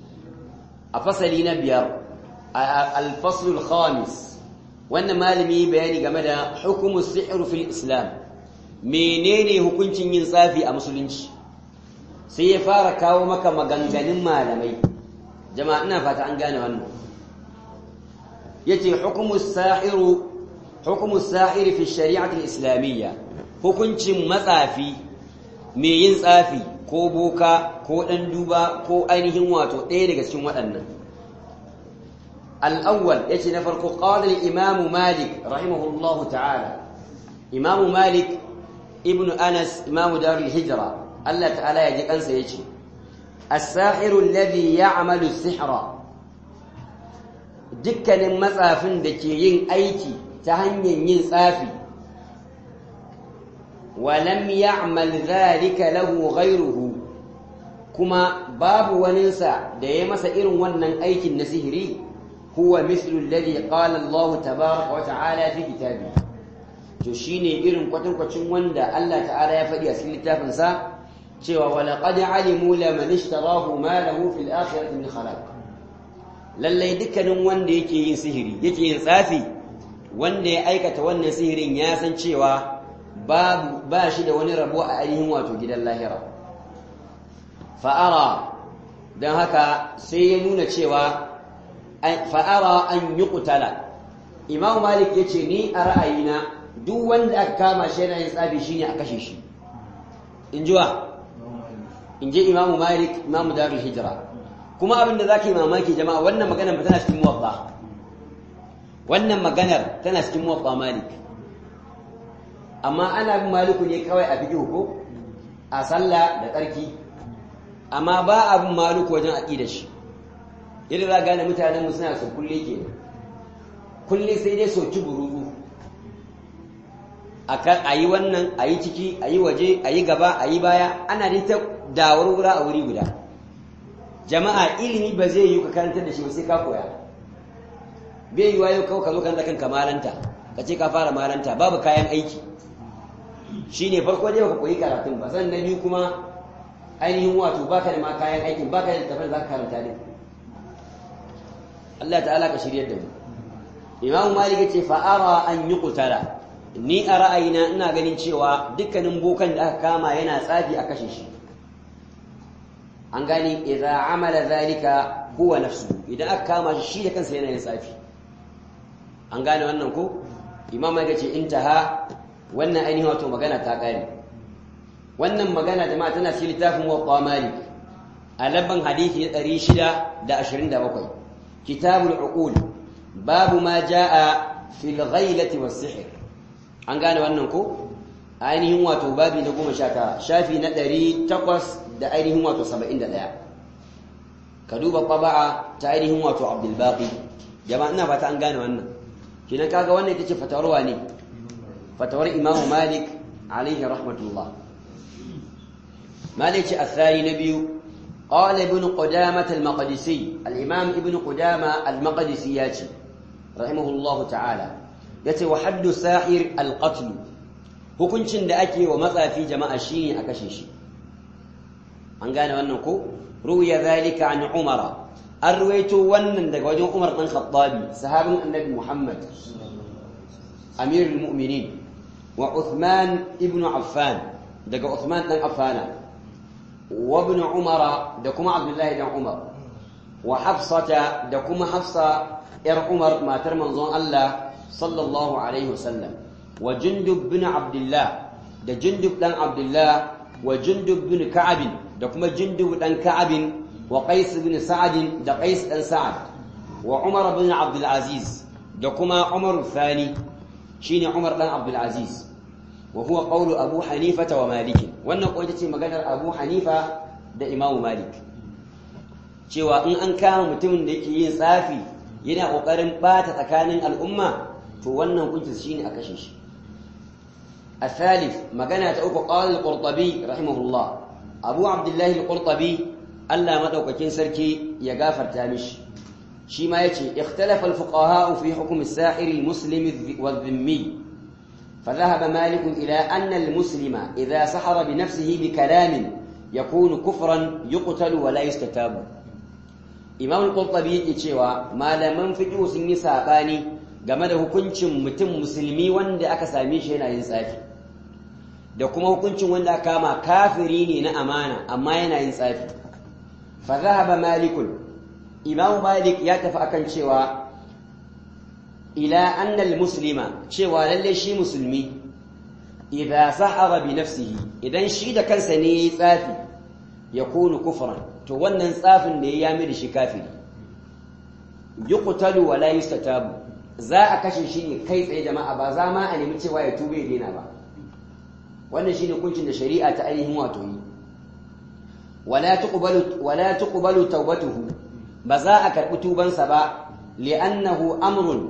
a fasali na biyar al-fasl al-khamis wannan malami bayani game da hukumus sihr fil islam menene hukuncin yin tsafi a musulunci sai ya fara kawo maka maganganun malamai jama'a ina fata an gane wannan yace hukumus sahiru hukumus sahiri fi shari'ati islamiyya hukuncin matsafi mai yin tsafi ko boka ko ɗan duba ko ainihin wato ɗaya daga cikin waɗannan al'awwal ya ce na farko ƙawalar imamu malik rahimahullahu ta'ala imamu malik ibn anas imamu darul hijira Allah ta'ala ya ji kansa ya ce as-sahiru alladhi ya'malu sihra dukkanin matsafin da ke yin aiki ta hanyar yin tsafi walam ya'mal dhalika lahu ghayruhu kuma babu waninsa da ya masa irin wannan aikin na sihiri huwa mislu alladhi qala Allah tabaaraka wa ta'ala fi kitabi to shine irin kwatankwacin wanda Allah ta'ala ya faɗi a cikin littafin sa cewa wa laqad alimu laman ishtarahu ma lahu fil akhirati min khalaq lallai dukkanin wanda yake yin sihiri yake yin tsafi wanda ya aikata wannan sihirin ya san cewa babu ba shi da wani rabo a ainihin wato gidan lahira fa'ara don haka sai ya nuna cewa fa'ara an yi kutala imam malik ya ce ni a ra'ayina duk wanda aka kama shi yana yin tsafi shi ne a kashe shi in ji wa in ji imam malik imam darul hijira kuma abin da za ka yi mamaki jama'a wannan maganar tana cikin muwabba wannan maganar tana cikin muwabba malik amma ana bin maliku ne kawai a fiƙi ko a sallah da tsarki amma ba abin maliku wajen aƙidar shi yadda za gane mutanen mu suna so kulle ke kulle sai dai soki buruzu a yi wannan a yi ciki a yi waje a yi gaba a yi baya ana dai ta dawar wura a wuri guda jama'a ilimi ba zai yi ka karantar da shi ba sai ka koya bai yi wayo kawai ka zo karanta kanka malanta ka ce ka fara malanta babu kayan aiki shi ne farko dai ka koyi karatun ba sannan biyu kuma ainihin wato baka da ma kayan aikin baka da tafiyar za ka karanta ne Allah ta'ala ka shiryar da mu Imam Malik ya ce fa'ara an yi kutara ni a ra'ayina ina ganin cewa dukkanin bokan da aka kama yana tsafi a kashe shi an gani idza amala zalika huwa nafsu idan aka kama shi shi da kansa yana yin tsafi an gane wannan ko imam ya ce intaha wannan ainihin wato magana ta kare wannan magana jama'a tana cikin littafin wa malik a labban hadisi na 627 kitabul uqul babu ma jaa fil ghailati was sihr an gane wannan ko ainihin wato babi na 19 shafi na 800 da ainihin wato 71 ka duba qaba'a ta ainihin wato abdul baqi jama'a ina fata an gane wannan kinan kaga wannan ita ce fatawarwa ne fatawar imamu malik alaihi rahmatullah malik ce athani na biyu قال ابن قدامة المقدسي الإمام ابن قدامة المقدسي ياتي رحمه الله تعالى ياتي وحد ساحر القتل hukuncin da ake wa matsafi jama'a shine a kashe shi an gane wannan ko ruya zalika an umara an ruwaito wannan daga wajen umar dan khattabi sahabin annabi muhammad amirul mu'minin wa uthman ibn affan daga uthman dan affana wa ibn umara da kuma abdullahi dan umar wa hafsata da kuma hafsa yar umar matar manzon Allah sallallahu alaihi wasallam wa jundub bin abdullah da jundub dan abdullah wa jundub bin ka'ab da kuma jundub dan ka'ab wa qais bin sa'ad da qais dan sa'ad wa umar bin abdul aziz da kuma umar thani shine umar dan abdul aziz wa huwa qawlu abu hanifa wa malik wannan ko ita ce maganar abu hanifa da imamu malik cewa in an kama mutumin da yake yin tsafi yana kokarin bata tsakanin al'umma to wannan hukunci shine a kashe shi الثالث مغنى تأوك قال القرطبي رحمه الله أبو عبد الله القرطبي ألا مدوككين سركي يغافر تامش شما يتي اختلف الفقهاء في حكم الساحر المسلم والذمي فذهب مالك إلى أن المسلم إذا سحر بنفسه بكلام يكون كفرا يقتل ولا يستتاب إمام القرطبي يتشوى ما لم فجو سني ساباني game da hukuncin mutum musulmi wanda aka same shi yana yin tsafi da kuma hukuncin wanda aka kama kafiri ne na amana amma yana yin tsafi fa zahaba malikun imam malik ya tafi akan cewa ila anna muslima cewa lalle shi musulmi idza sahara bi nafsihi idan shi da kansa ne yayi tsafi yakunu kufran to wannan tsafin da ya yami da shi kafiri yuqtalu wa la yustatabu za a kashe shi ne kai tsaye jama'a ba za ma a nemi cewa ya tube ya daina ba wannan shine hukuncin da shari'a ta ainihin wato yi wala tuqbalu wala tuqbalu tawbatuhu ba za a karbi tubansa ba li'annahu amrun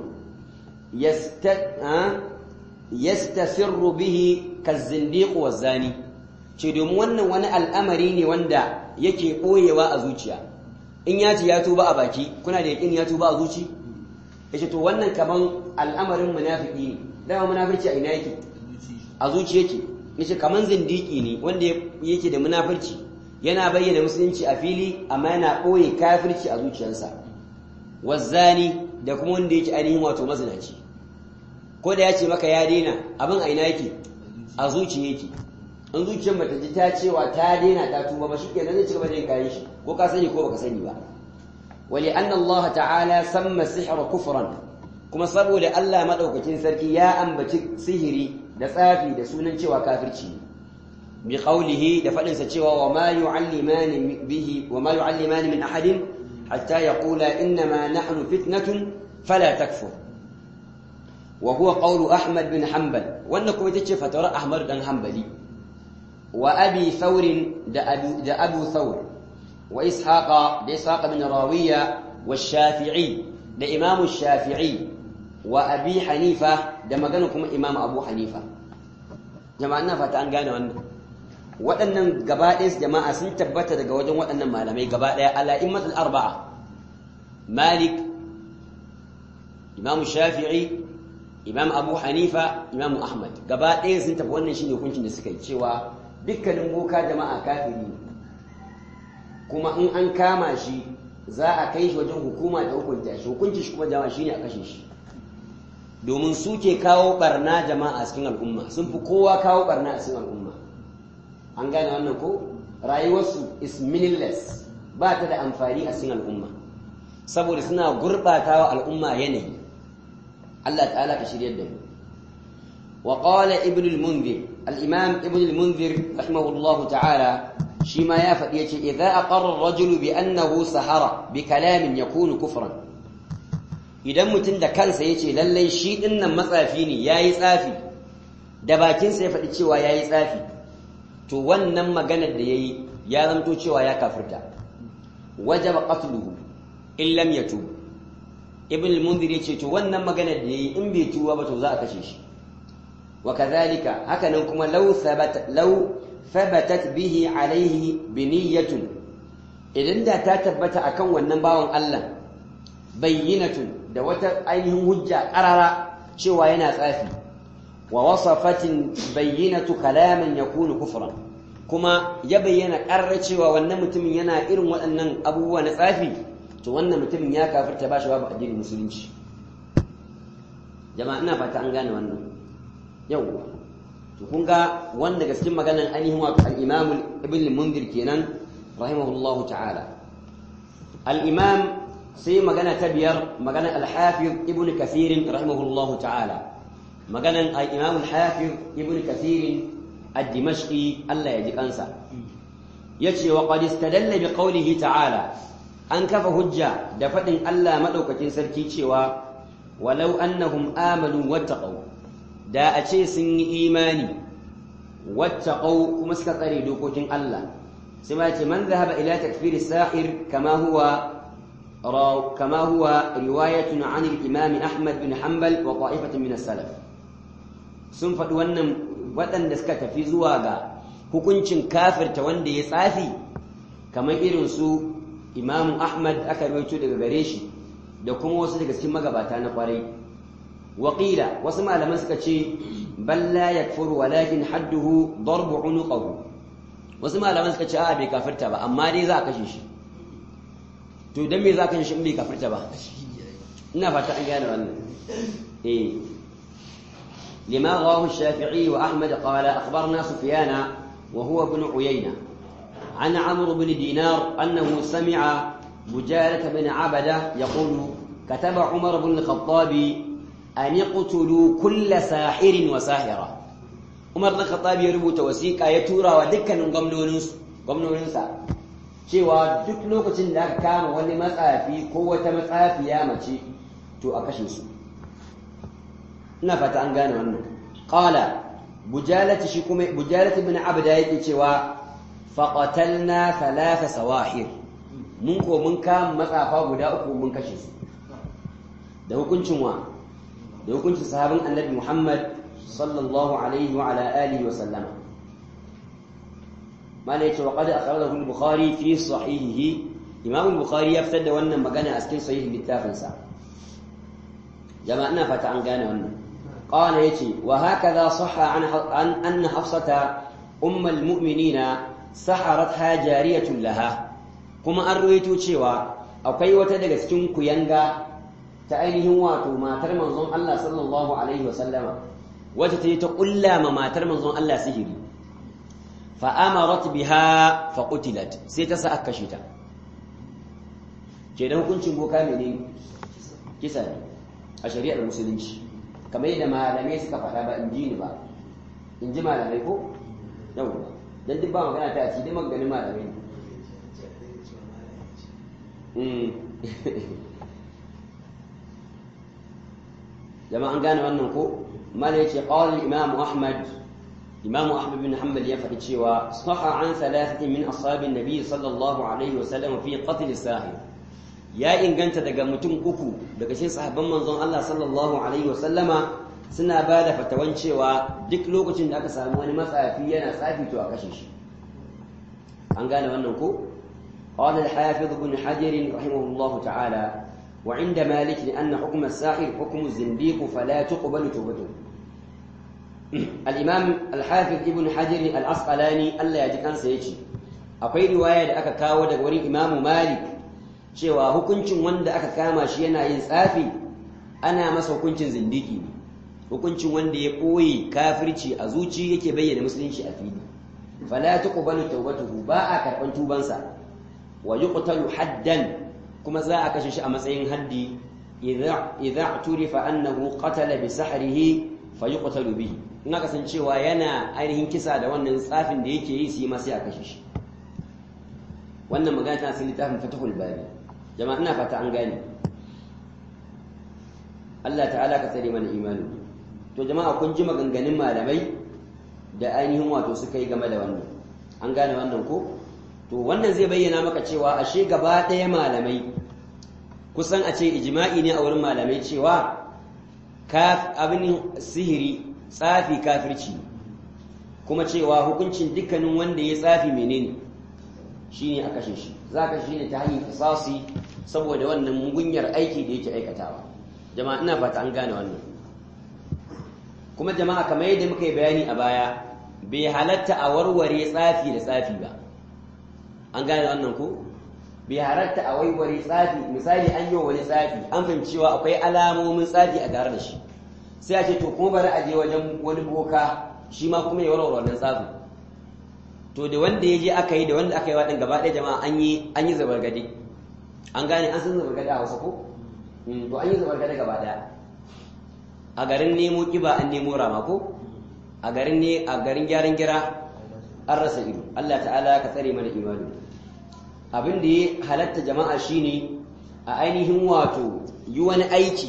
yastasirru bihi kazindiq wazani ce domin wannan wani al'amari ne wanda yake ɓoyewa a zuciya in ya ce ya tuba a baki kuna da yakin ya tuba a zuci yace to wannan kaman al'amarin munafiki ne dama munafirci a ina yake a zuci yake yace kaman zindiki ne wanda yake da munafirci yana bayyana musulunci a fili amma yana ɓoye kafirci a zuciyarsa wazzani da kuma wanda yake ainihin wato mazinaci ko da ya ce maka ya daina abin a ina yake a zuci yake in zuciyar bata ji ta cewa ta daina ta tuba ba shikenan zai ci gaba da yin kayan shi ko ka sani ko baka sani ba wali anna Allah ta'ala samma sihra kufran kuma saboda Allah madaukakin sarki ya ambaci sihiri da tsafi da sunan cewa kafirci ne bi qawlihi da fadin sa cewa wa ma yu'allimani bihi wa ma yu'allimani min ahadin hatta yaqula inna ma nahnu fitnatun fala takfur wa huwa qawlu Ahmad bin Hanbal wannan kuma tace fatawar Ahmad dan Hanbali وأبي ثور دا أبو ثور وإسحاق دا إسحاق بن راوية والشافعي دا إمام الشافعي وأبي حنيفة دا مغانكم إمام أبو حنيفة جماعنا فتان قانا وانا waɗannan gabaɗaya jama'a sun tabbata daga wajen waɗannan malamai gabaɗaya ala immatul arba'a malik imam shafi'i imam abu hanifa imam ahmad gabaɗaya sun tafi wannan shine hukuncin da suka yi cewa dukkanin boka jama'a kafiri ne kuma in an kama shi za a kai shi wajen hukuma da hukunta shi hukunci shi kuma jama'a shine a kashe shi domin su ke kawo barna jama'a a cikin al'umma sun fi kowa kawo barna a cikin al'umma an gane wannan ko rayuwarsu is meaningless ba ta da amfani a cikin al'umma saboda suna gurɓatawa al'umma yanayi Allah ta'ala ka shiryar da mu وقال ابن المنذر الإمام ابن المنذر رحمه الله تعالى شما يافد يجي إذا أقر الرجل بأنه سهر بكلام يكون كفرا idan mutum da kansa ya ce lallai shi dinnan matsafi ne ya yi tsafi da bakinsa ya faɗi cewa ya yi tsafi to wannan maganar da ya yi ya zamto cewa ya kafirta wajaba qatluhu in lam yatub ibn al-munzir ya ce to wannan maganar da ya yi in bai tuba ba to za a kashe shi وكذلك هكذا كما لو ثبت لو ثبتت به عليه بنية idan da ta tabbata akan wannan bawan Allah bayyinatun da wata ainihin hujja qarara cewa yana tsafi wa wasafatin bayyinatu kalaman yakunu kufran kuma ya bayyana qarra cewa wannan mutumin yana irin waɗannan abubuwa na tsafi to wannan mutumin ya kafirta ba shi babu addinin musulunci jama'a ina fata an gane wannan yawwa to kun ga wanda daga cikin maganan ainihin wato al-Imam Ibn al-Mundhir kenan rahimahullahu ta'ala al-Imam sai magana ta biyar maganan al-Hafiz Ibn Kathir rahimahullahu ta'ala maganan al-Imam al-Hafiz Ibn Kathir ad-Dimashqi Allah ya ji kansa yace wa qad istadalla bi qawlihi ta'ala an kafa hujja da fadin Allah madaukakin sarki cewa walau annahum amanu wattaqu da a ce sun yi imani wattaqau kuma suka tsare dokokin Allah sai ma ce man zahaba ila takfiri sahir kama huwa kama huwa riwayatun an al-imam Ahmad bin Hanbal wa ta'ifatun min as-salaf sun faɗi wannan waɗanda suka tafi zuwa ga hukuncin kafirta wanda ya tsafi kamar irin su Imam Ahmad aka rawaito daga gare shi da kuma wasu daga cikin magabata na kwarai وقيل وسمع لما سكتشي بل لا يكفر ولكن حده ضرب عنقه وسمع لما سكتشي آه بي كافرتا با أما دي ذاك شيش تو دمي ذاك شيش بي كافرتا با إنا فتا أنجانا وانا إيه لما رواه الشافعي وأحمد قال أخبرنا سفيان وهو ابن عيينة عن عمرو بن دينار أنه سمع بجالة بن عبدة يقول كتب عمر بن الخطاب أن يقتلوا كل ساحر وساحرة عمر بن الخطاب يربط وثيقة يتورى ودكا من قمنونس قمنونسا cewa duk lokacin da aka kama wani matsafi ko wata matsafiya mace to a kashe su ina fata an gane wannan qala bujalati shi kuma bujalati ibn abda yake cewa faqatalna thalatha sawahir mun ko mun kama matsafa guda uku mun kashe su da hukuncin wa da hukuncin sahabin annabi Muhammad sallallahu alaihi wa ala alihi wa sallama ما ليت وقد أخرجه البخاري في صحيحه إمام البخاري يفتد وانا مغانا أسكن صحيح بالتافنسا جماعنا فتعن قانا وانا قال يتي وهكذا صح عن عن أن حفصة أم المؤمنين سحرتها جارية لها كما أرويتو تشيوا أو كي وتدق سكن كيانغا تأينه واتو ما ترمزون الله صلى الله عليه وسلم وتتي تقول لا ما ترمزون الله سهري fa'amarat biha faƙutilat sai ta sa aka kashe ta ke da hukuncin boka mene kisa ne a shari'ar musulunci kamar yadda malamai suka faɗa ba in ji ni ba in ji malamai ko yau ba don duk ba magana ta ci dai maganin malamai ne jama'an gane wannan ko mala yace qala imam ahmad إمام أحمد بن حنبل يفعل شيوا صح عن ثلاثة من أصحاب النبي صلى الله عليه وسلم في قتل الساحر يا إن كنت دقا متم أكو دقا شيء صحابا منظر الله صلى الله عليه وسلم سنا بعد فتوان شيوا دك لوكتين دقا سامواني مسا في ينا سافي تو أكشيش أن قال وأنكو قال الحافظ بن حجر رحمه الله تعالى وعند مالك لأن حكم الساحر حكم الزنديق فلا تقبل توبته الإمام الحافظ ابن حجر العسقلاني الله يجي kansa yace akwai riwaya da aka kawo daga wurin Imam Malik cewa hukuncin wanda aka kama shi yana yin tsafi ana masa hukuncin zindiki ne hukuncin wanda ya koyi kafirci a zuci yake bayyana musulunci a fili fala tuqbalu tawbatuhu ba a karban tubansa wa yuqtalu haddan kuma za a kashe shi a matsayin haddi idza idza turifa annahu qatala bi sahrihi fa yuqtalu bihi in aka san cewa yana ainihin kisa da wannan tsafin da yake yi su yi masu ya kashe shi wannan magana tana cikin littafin fatahul bari jama'a ina fata an gane Allah ta'ala ka tsare mana imani to jama'a kun ji maganganun malamai da ainihin wato suka yi game da wannan an gane wannan ko to wannan zai bayyana maka cewa ashe gaba ɗaya malamai kusan a ce ijma'i ne a wurin malamai cewa abin sihiri tsafi kafirci kuma cewa hukuncin dukkanin wanda ya tsafi menene shine a kashe shi za ka shi ne ta hanyar kisasi saboda wannan mugunyar aiki da yake aikatawa jama'a ina fata an gane wannan kuma jama'a kamar yadda muka yi bayani a baya bai halatta a warware tsafi da tsafi ba an gane wannan ko bai halatta a warware tsafi misali an yi wani tsafi an fahimci cewa akwai alamomin tsafi a tare da shi sai a ce to kuma bari a je wajen wani boka shi ma kuma ya warware wannan tsafin to da wanda ya je aka yi da wanda aka yi waɗin gaba ɗaya jama'a an yi an yi zabargade an gane an san zabargade a wasu ko to an yi zabargade gaba ɗaya a garin nemo kiba an nemo rama ko a garin ne a garin gyaran gira an rasa ido Allah ta'ala ka tsare mana imani abin da ya halatta jama'a shine a ainihin wato yi wani aiki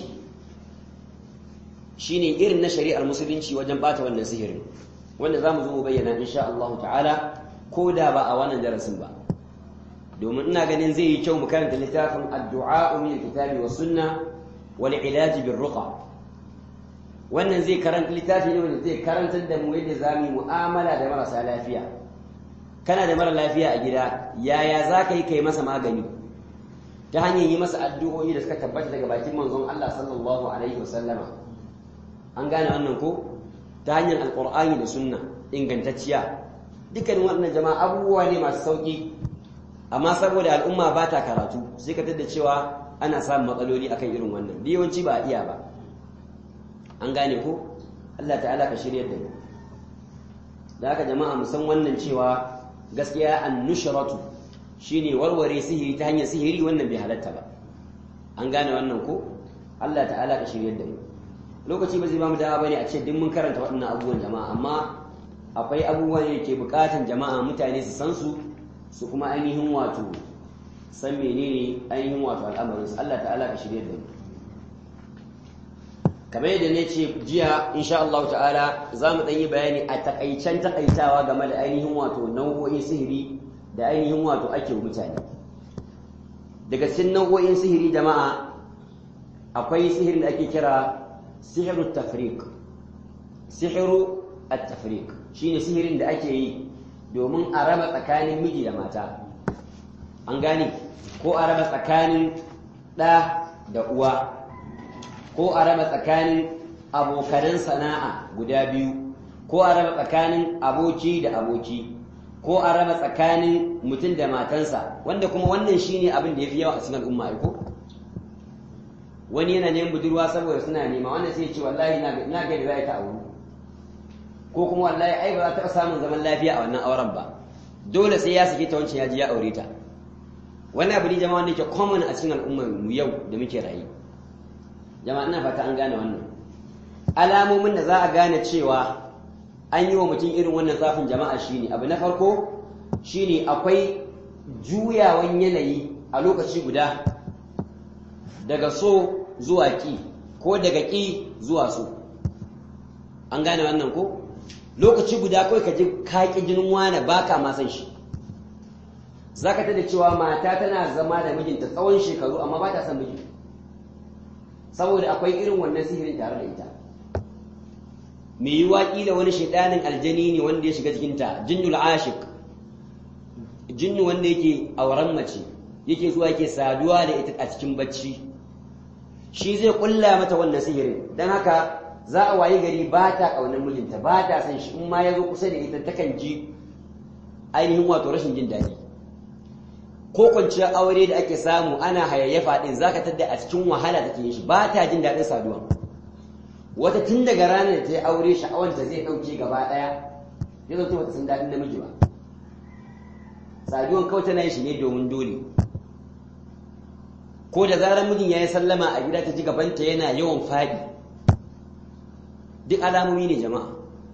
shine irin na shari'ar musulunci wajen bata wannan sihirin wanda zamu zo mu bayyana insha Allah ta'ala ko da ba a wannan darasin ba domin ina ganin zai yi kyau mu karanta littafin addu'a min alkitabi was sunna wal ilaj bir ruqa wannan zai karanta littafi ne wanda zai karantar da mu yadda zamu yi mu'amala da marasa lafiya kana da mara lafiya a gida yaya za ka yi kai masa magani ta hanyar yi masa addu'o'i da suka tabbata daga bakin manzon Allah sallallahu alaihi wasallama an gane wannan ko ta hanyar alqur'ani da sunna ingantacciya dukkan wannan jama'a abubuwa ne masu sauki amma saboda al'umma ba ta karatu sai ka tada cewa ana samun matsaloli akan irin wannan da yawanci ba a iya ba an gane ko Allah ta'ala ka shirya da mu da haka jama'a mu san wannan cewa gaskiya an-nushratu shine warware sihiri ta hanyar sihiri wannan bai halatta ba an gane wannan ko Allah ta'ala ka shirya da mu lokaci ba zai ba mu dama bane a ce duk mun karanta waɗannan abubuwan jama'a amma akwai abubuwan da ke bukatan jama'a mutane su san su su kuma ainihin wato san menene ainihin wato al'amarin Allah ta'ala ka shirye da mu kamar yadda ne ce jiya insha Allah ta'ala za mu ɗan yi bayani a takaicen takaitawa game da ainihin wato nau'o'in sihiri da ainihin wato ake mutane daga cikin nau'o'in sihiri jama'a akwai sihirin da ake kira sihiru tafriq sihiru at-tafriq shine sihirin da ake yi domin a raba tsakanin miji da mata an gane ko a raba tsakanin ɗa da uwa ko a raba tsakanin abokanan sana'a guda biyu ko a raba tsakanin aboki da aboki ko a raba tsakanin mutum da matansa wanda kuma wannan shine abin da ya fi yawa a cikin al'umma ko wani yana neman budurwa saboda suna nema wannan sai ya ce wallahi na ga da za ta auru ko kuma wallahi ai ba za ta samun zaman lafiya a wannan auren ba dole sai ya sake ta wancan ya ji ya aure ta wannan abu ne jama'a wanda yake common a cikin al'ummar mu yau da muke rayu jama'a ina fata an gane wannan alamomin da za a gane cewa an yi wa mutum irin wannan zafin jama'a shine abu na farko shine akwai juyawan yanayi a lokaci guda daga so zuwa ki ko daga ki zuwa so an gane wannan ko lokaci guda kawai ka ji kaƙi jinin wane baka ma san shi za ka tada cewa mata tana zama da mijinta tsawon shekaru amma ba ta son miji saboda akwai irin wannan sihirin tare da ita mai yi waƙi da wani shaidanin aljani ne wanda ya shiga cikinta jinnul ashik jinnu wanda yake auren mace yake zuwa yake saduwa da ita a cikin bacci shi zai kulla mata wannan sihirin don haka za a wayi gari ba ta ƙaunar mijinta ba ta san shi in ma ya zo kusa da ita takan ji ainihin wato rashin jin daɗi ko kwanciyar aure da ake samu ana hayayyafa ɗin za ka tadda a cikin wahala take yin shi ba ta jin daɗin saduwa wata tun daga ranar ta yi aure sha'awanta zai ɗauke gaba ɗaya ya zo ta san daɗin namiji ba saduwan kawai tana yin shi ne domin dole ko da zarar mijin ya yi sallama a gida ta ji gabanta yana yawan faɗi duk alamomi ne jama'a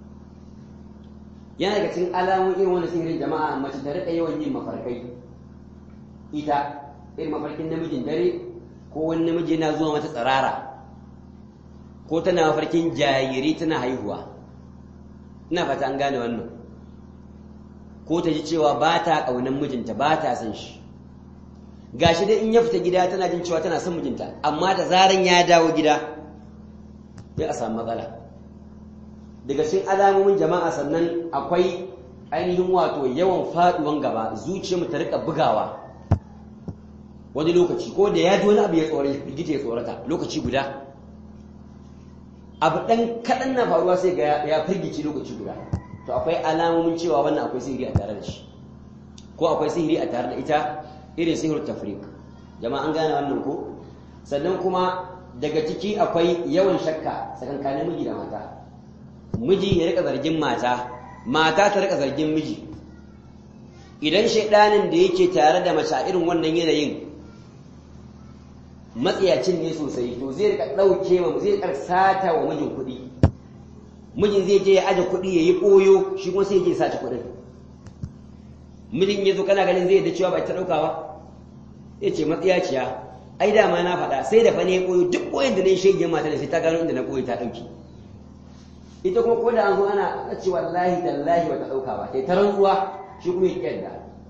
yana daga cikin alamomin irin wani sihirin jama'a mace ta riƙa yawan yin mafarkai ita irin mafarkin namijin dare ko wani namiji yana zuwa mata tsirara ko tana mafarkin jayiri tana haihuwa ina fata an gane wannan ko ta ji cewa ba ta ƙaunar mijinta ba ta son shi gashi dai in ya fita gida tana jin cewa tana son mijinta amma da zaran ya dawo gida sai a samu matsala daga cikin alamomin jama'a sannan akwai ainihin wato yawan faduwan gaba zuciya mu ta rika bugawa wani lokaci ko da ya ji wani abu ya tsore ya tsorata lokaci guda abu ɗan kaɗan na faruwa sai ga ya firgici lokaci guda to akwai alamomin cewa wannan akwai sihiri a tare da shi ko akwai sihiri a tare da ita irin sihir tafrik jama'a an gane wannan ko sannan kuma daga ciki akwai yawan shakka tsakankanin miji da mata miji ya rika zargin mata mata ta rika zargin miji idan shaidanin da yake tare da mace a irin wannan yanayin matsiyacin ne sosai to zai rika ɗauke wa zai rika sata wa mijin kuɗi mijin zai je ya aje kuɗi ya yi ɓoyo shi kuma sai ya je sace kuɗin mijin ya zo kana ganin zai yadda cewa ba ta ɗauka ba ya ce matsiyaciya ai dama na faɗa sai da fa ne ya ɓoyo duk ɓoyin da na yi shege mata da sai ta gano inda na ɓoye ta ɗauki ita kuma ko da an zo ana a ce wallahi tallahi ba ta ɗauka ba sai ta rantsuwa shi kuma ya ƙyarda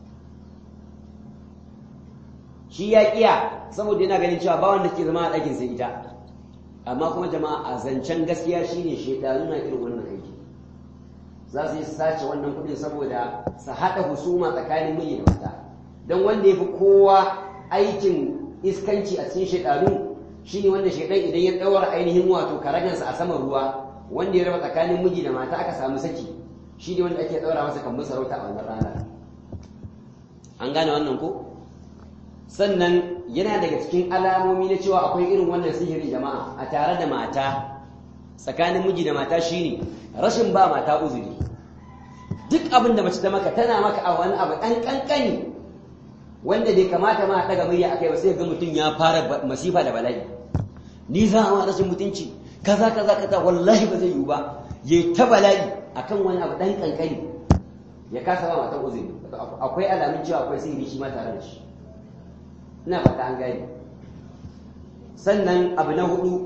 shi ya ƙiya saboda yana ganin cewa ba wanda ke zama a ɗakin sai ita amma kuma jama'a a zancen gaskiya shine shaidanu na irin wannan aiki za su yi sace wannan kuɗin saboda su haɗa husuma tsakanin miji da mata don wanda ya fi kowa aikin iskanci a cikin shaidanu shine wanda shaidan idan ya ɗaura ainihin wato karagansa a saman ruwa wanda ya raba tsakanin miji da mata aka samu saki shi ne wanda ake ɗaura masa kan sarauta a wannan rana an gane wannan ko sannan yana daga cikin alamomi na cewa akwai irin wannan sihiri jama'a a tare da mata tsakanin miji da mata shine rashin ba mata uzuri duk abin da mace ta maka tana maka a wani abu ɗan ƙanƙani wanda bai kamata ma a ɗaga murya akai ba sai ga mutum ya fara masifa da bala'i ni za a rashin mutunci kaza kaza kaza wallahi ba zai yiwu ba ya ta bala'i akan wani abu ɗan ƙanƙani ya kasa ba matan uzuri akwai alamun cewa akwai sihiri shi ma tare da shi ina fata an gane sannan abu na hudu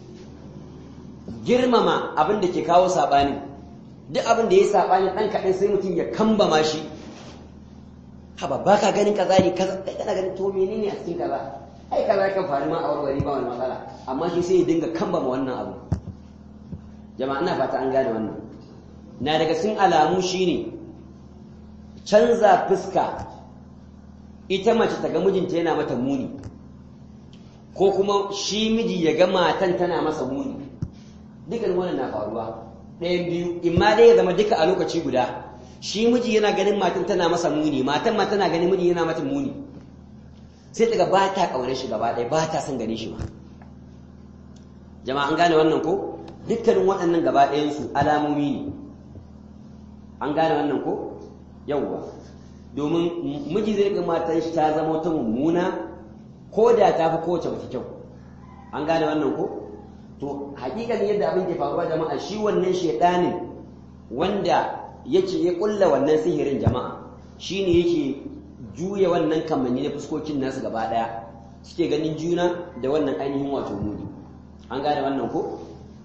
girmama abin da ke kawo saɓani duk abin da ya saɓani ɗan kaɗan sai mutum ya kambama shi haba ba ka ganin kaza ne kaza kai kana ganin to menene a cikin kaza ai kaza kan faru ma a warware ba wani matsala amma shi sai ya dinga kambama wannan abu jama'a ina fata an gane wannan na daga cikin alamu shine canza fuska ita mace ta ga mijinta yana mata muni ko kuma shi miji ya ga matan tana masa muni dukan wannan na faruwa ɗayan biyu imma dai ya zama duka a lokaci guda shi miji yana ganin matan tana masa muni matan ma tana ganin miji yana mata muni sai daga ba ta ƙaunar shi gaba ɗaya ba ta son ganin shi ba jama'a an gane wannan ko dukkanin waɗannan gaba ɗayansu alamomi ne an gane wannan ko yawwa domin miji zai ga matan shi ta zama wata mummuna ko da ta fi kowace mace kyau an gane wannan ko to hakikalin yadda abin ke faruwa jama'a shi wannan shedanin wanda yake ya kulla wannan sihirin jama'a shine yake juya wannan kamanni na fuskokin nasu gaba daya suke ganin juna da wannan ainihin wato muni an gane wannan ko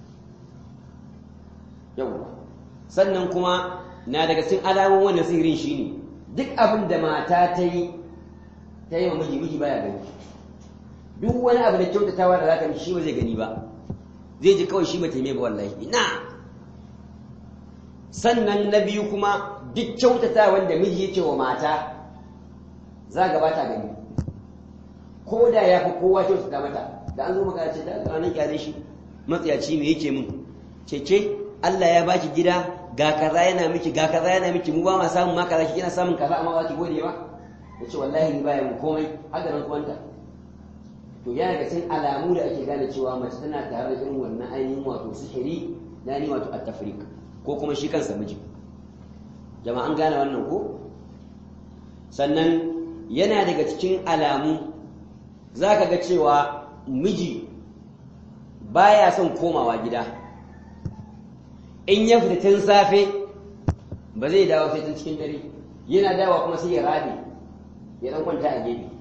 yawwa sannan kuma na daga cikin alamun wannan sihirin shine duk abin da mata ta yi ta yi wa miji miji baya gani duk wani abu da kyautatawa da zaka shi ba zai gani ba zai ji kawai shi ba taime ba wallahi ina sannan na biyu kuma duk kyautata wanda miji yake wa mata za ga bata gani ko da ya fi kowa kyautata mata da an zo maka ce da ranar kyale shi matsayaci me yake min cece Allah ya baki gida ga kaza yana miki ga kaza yana miki mu ba ma samun ma kaza kina samun kaza amma ba ki gode ba yace wallahi ni baya mu komai haka nan kuwanta to yana ga cikin alamu da ake gane cewa mace tana tare da irin wannan ainihin wato sihiri na ni wato at-tafriq ko kuma shi kansa miji jama'a an gane wannan ko sannan yana daga cikin alamu zaka ga cewa miji baya son komawa gida in ya fita tun safe ba zai dawo sai tun cikin dare yana dawa kuma sai ya rabe ya dan kwanta a gefe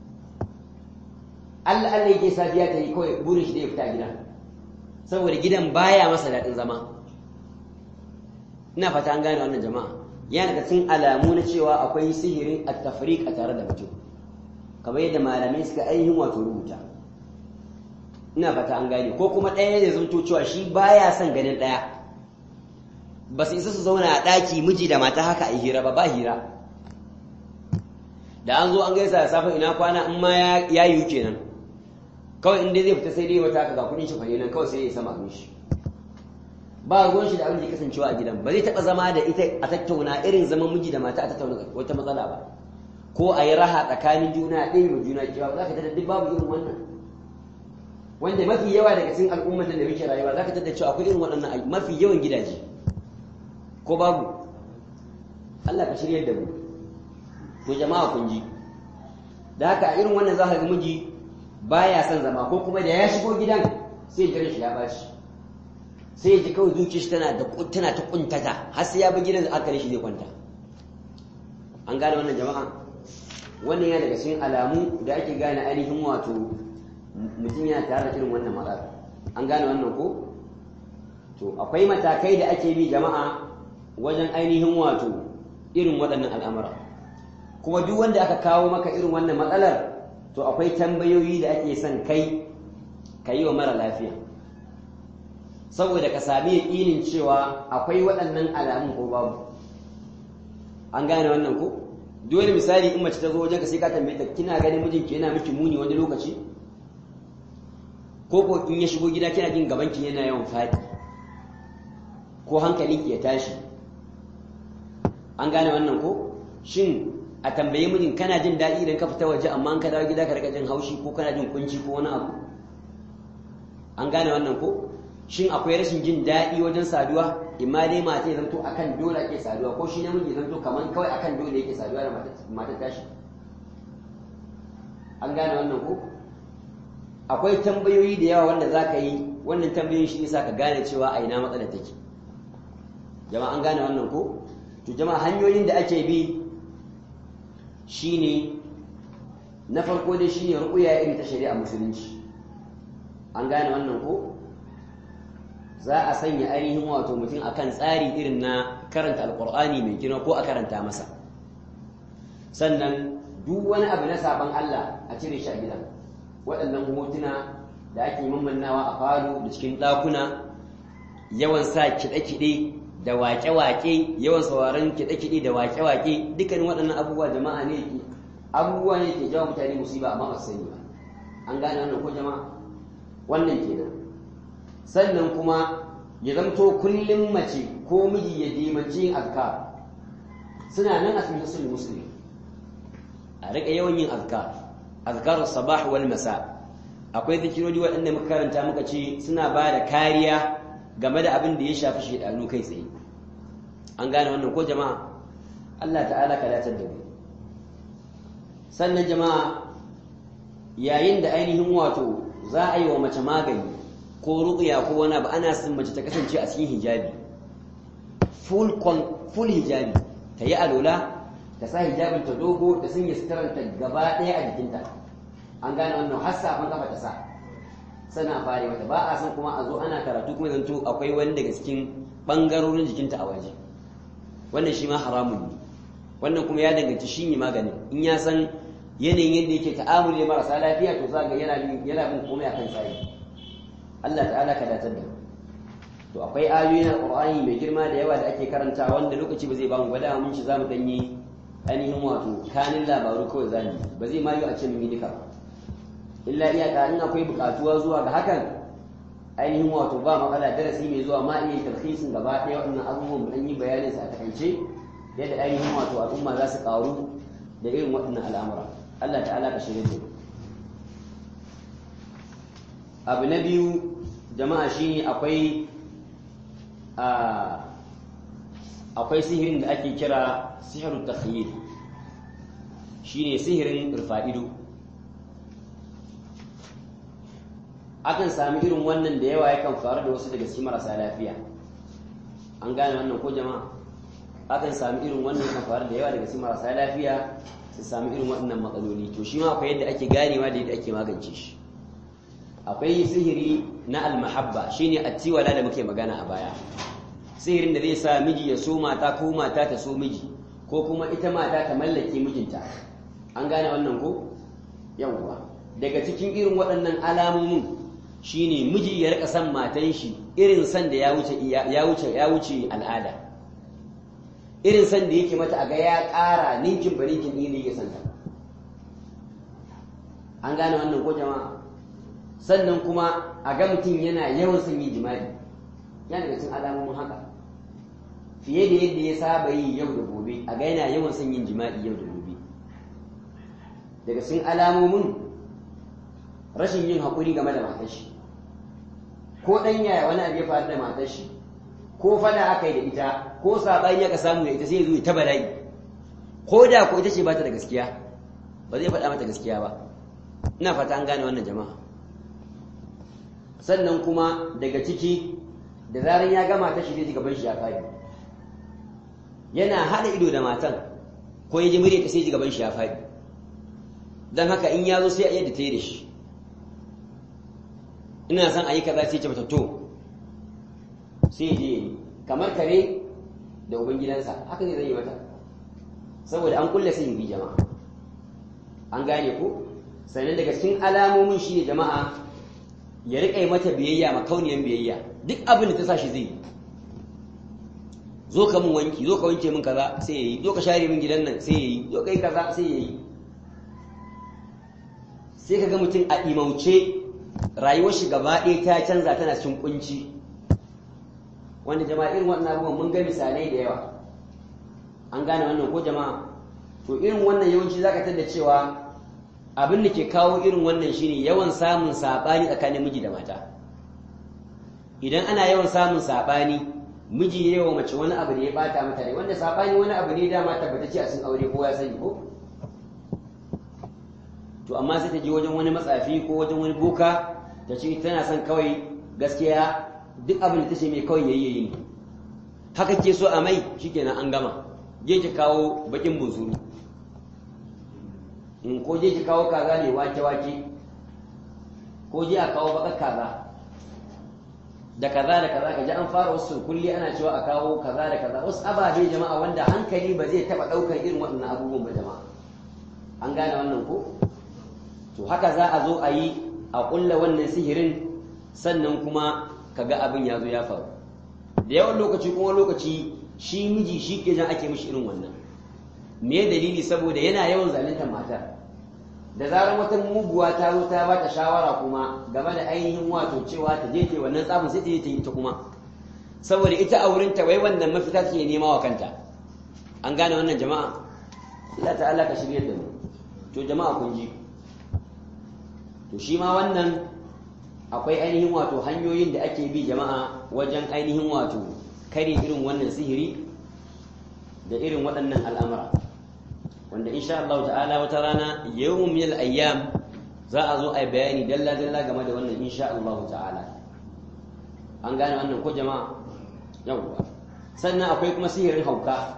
Allah Allah yake safiya ta yi kawai burin shi da ya fita gida saboda gidan baya masa daɗin zama ina fata an gane wannan jama'a yana daga cikin alamu na cewa akwai sihirin at-tafriq a tare da mutum kamar yadda malamai suka ainihin wato rubuta ina fata an gane ko kuma ɗaya ya zanto cewa shi baya son ganin ɗaya ba su isa su zauna a ɗaki miji da mata haka a hira ba ba hira da an zo an gaisa da safe ina kwana in ma ya yiwu kenan kawai in dai zai fita sai dai wata ga kudin shi fahimta kawai sai ya sama abin shi ba ruwan shi da abin da ya kasancewa a gidan ba zai taɓa zama da ita a tattauna irin zaman miji da mata a tattauna wata matsala ba ko a yi raha tsakanin juna a ɗaya juna kewa ba za ka tada duk babu irin wannan wanda mafi yawa daga cikin al'ummar da muke rayuwa za ka tada cewa akwai irin waɗannan mafi yawan gidaje ko babu Allah ka shiryar da mu to jama'a kun ji da haka irin wannan za ka ga miji baya son zama ko kuma da ya shigo gidan sai jiran shi ya bashi sai ya ji kawai zuciyar shi tana da tana ta kuntata har sai ya bi gidan aka shi zai kwanta an gane wannan jama'a wannan yana daga cikin alamu da ake gane ainihin wato mutum yana tare da irin wannan matsala an gane wannan ko to akwai matakai da ake bi jama'a wajen ainihin wato irin waɗannan al'amura kuma duk wanda aka kawo maka irin wannan matsalar to akwai tambayoyi da ake son kai ka yi wa mara lafiya saboda ka sami yaƙinin cewa akwai waɗannan alamun ko babu an gane wannan ko dole misali in mace ta zo wajen ka sai ka tambaye ta kina ganin mijinki yana miki muni wani lokaci ko ko in ya shigo gida kina jin gabanki yana yawan faɗi ko hankalinki ya tashi an gane wannan ko shin a tambaye mijin kana jin daɗi idan ka fita waje amma an ka dawo gida ka rika jin haushi ko kana jin kunci ko wani abu an gane wannan ko shin akwai rashin jin daɗi wajen saduwa imma dai mata ya zanto akan dole ake saduwa ko shi namiji ya zanto kaman kawai akan dole yake saduwa da matar tashi an gane wannan ko akwai tambayoyi da yawa wanda za ka yi wannan tambayoyin shi ne sa ka gane cewa a ina matsalar take jama'a an gane wannan ko to jama'a hanyoyin da ake bi shine na farko dai shine ruqya irin ta shari'a musulunci an gane wannan ko za a sanya ainihin wato mutum akan tsari irin na karanta alqur'ani mai gina ko a karanta masa sannan duk wani abu na saban Allah a cire shi a gidan waɗannan hotuna da ake mammannawa a falo da cikin ɗakuna yawan sa kiɗe-kiɗe da waƙe-waƙe yawan sauraron kiɗe-kiɗe da waƙe-waƙe dukkanin waɗannan abubuwa jama'a ne ke abubuwa ne ke jawo mutane musiba amma ba su sani ba an gane wannan ko jama'a wannan kenan sannan kuma ya zamto kullum mace ko miji ya dimanci yin azkar suna nan a cikin sunan musulmi a riƙa yawan yin azkar azkar sabah wal masa akwai zikirori waɗanda muka karanta muka ce suna ba da kariya game da abin da ya shafi shaidanu kai tsaye an gane wannan ko jama'a Allah ta'ala ka datar da mu sannan jama'a yayin da ainihin wato za a yi wa mace magani ko ruqya ko wani abu ana son mace ta kasance a cikin hijabi full full hijabi ta yi alola ta sa hijabin ta dogo da sun yi sutaranta gaba ɗaya a jikinta an gane wannan har safin kafa ta sa sana fare mata ba a san kuma a zo ana karatu kuma zanto akwai wani daga cikin ɓangarorin jikinta a waje wannan shi ma haramun ne wannan kuma ya danganci shi ne maganin in ya san yanayin yadda yake ta'amuli da marasa lafiya to za ga yana bin komai akan tsari Allah ta'ala ka datar da to akwai ayoyi na Qur'ani mai girma da yawa da ake karanta wanda lokaci ba zai ba mu gwada mun shi zamu danyi ainihin wato kanin labaru kawai zamu ba zai ma yi a ce mun yi duka illa iyaka in akwai bukatuwa zuwa ga hakan ainihin wato ba matsala darasi mai zuwa ma iya tarhisin gaba ɗaya waɗannan abubuwan mu dan yi bayanin su a takaice yadda ainihin wato al'umma za su karu da irin waɗannan al'amura Allah ta'ala ka shirye da abu na biyu jama'a shine akwai akwai sihirin da ake kira sihirun takhyil shine sihirin rufa'ido akan sami irin wannan da yawa yakan faru da wasu daga cikin marasa lafiya an gane wannan ko jama'a akan sami irin wannan kan faru da yawa daga cikin marasa lafiya su sami irin waɗannan matsaloli to shi ma akwai yadda ake ganewa da yadda ake magance shi akwai sihiri na almahabba shine attiwala da muke magana a baya sihirin da zai sa miji ya so mata ko mata ta so miji ko kuma ita mata ta mallake mijinta an gane wannan ko yawwa daga cikin irin waɗannan alamomin shine miji ya rika san matan shi irin san da ya wuce ya wuce ya wuce al'ada irin san da yake mata a ga ya ƙara ninkin ba ninkin ɗin da yake santa an gane wannan ko jama'a sannan kuma a ga mutum yana yawan son yin jima'i yana daga cikin alamomin haka fiye da yadda ya saba yi yau da gobe a ga yana yawan son yin jima'i yau da gobe daga cikin alamomin rashin yin haƙuri game da matar shi ko ɗan yaya wani abu ya faru da matar shi ko fada aka yi da ita ko saɓani ya ka samu da ita sai ya zo ta bala'i ko da ko ita ce ba ta da gaskiya ba zai faɗa mata gaskiya ba ina fata an gane wannan jama'a sannan kuma daga ciki da zarar ya gama ta shi zai gaban shi ya faɗi yana haɗa ido da matan ko ya ji murya ta sai ji gaban shi ya faɗi don haka in ya zo sai a yadda ta yi da shi ina son a yi kaza sai ce mata to sai je yi kamar kare da ubangidansa haka ne zai yi mata saboda an kulle sai yi jama'a an gane ko sannan daga cikin alamomin shi ne jama'a ya riƙa yi mata biyayya makauniyan biyayya duk abin da ta sa shi zai yi zo ka mun wanki zo ka wanke min kaza sai yayi zo ka share min gidan nan sai yayi zo kai kaza sai yayi sai ka ga mutum a imauce rayuwar shi gaba ɗaya ta canza tana cikin kunci wanda jama'a irin wannan abubuwan mun ga misalai da yawa an gane wannan ko jama'a to irin wannan yawanci zaka tada cewa abin da ke kawo irin wannan shine yawan samun sabani tsakanin miji da mata idan ana yawan samun sabani miji ya yawa mace wani abu da ya bata mata rai wanda sabani wani abu ne dama tabbatacce a cikin aure ko ya sani ko to amma sai ta je wajen wani matsafi ko wajen wani boka ta ce tana son kawai gaskiya duk abin da ta ce mai kawai yayi yayi ne haka ke so a mai shikenan an gama je ki kawo bakin bunsuru in ko je ki kawo kaza ne wake wake ko je a kawo bakar kaza da kaza da kaza kaji an fara wasu kulli ana cewa a kawo kaza da kaza wasu ababe jama'a wanda hankali ba zai taba daukar irin waɗannan abubuwan ba jama'a an gane wannan ko to haka za a zo a yi a ƙulla wannan sihirin sannan kuma kaga abin ya zo ya faru da yawan lokaci kuma lokaci shi miji shi ke jan ake mishi irin wannan me dalili saboda yana yawan zaluntar matar da zarar wata muguwa ta zo ta bata shawara kuma game da ainihin wato cewa ta je ta wannan tsafin sai ta je ta yi ta kuma saboda ita a wurin ta wai wannan mafita take nema wa kanta an gane wannan jama'a Allah ta'ala ka shirye da mu to jama'a kun ji to shi ma wannan akwai ainihin wato hanyoyin da ake bi jama'a wajen ainihin wato kare irin wannan sihiri da irin waɗannan al'amura wanda insha Allah ta'ala wata rana yawon mil ayyam za a zo a yi bayani dalla-dalla game da wannan insha Allah ta'ala an gane wannan ko jama'a yawwa sannan akwai kuma sihirin hauka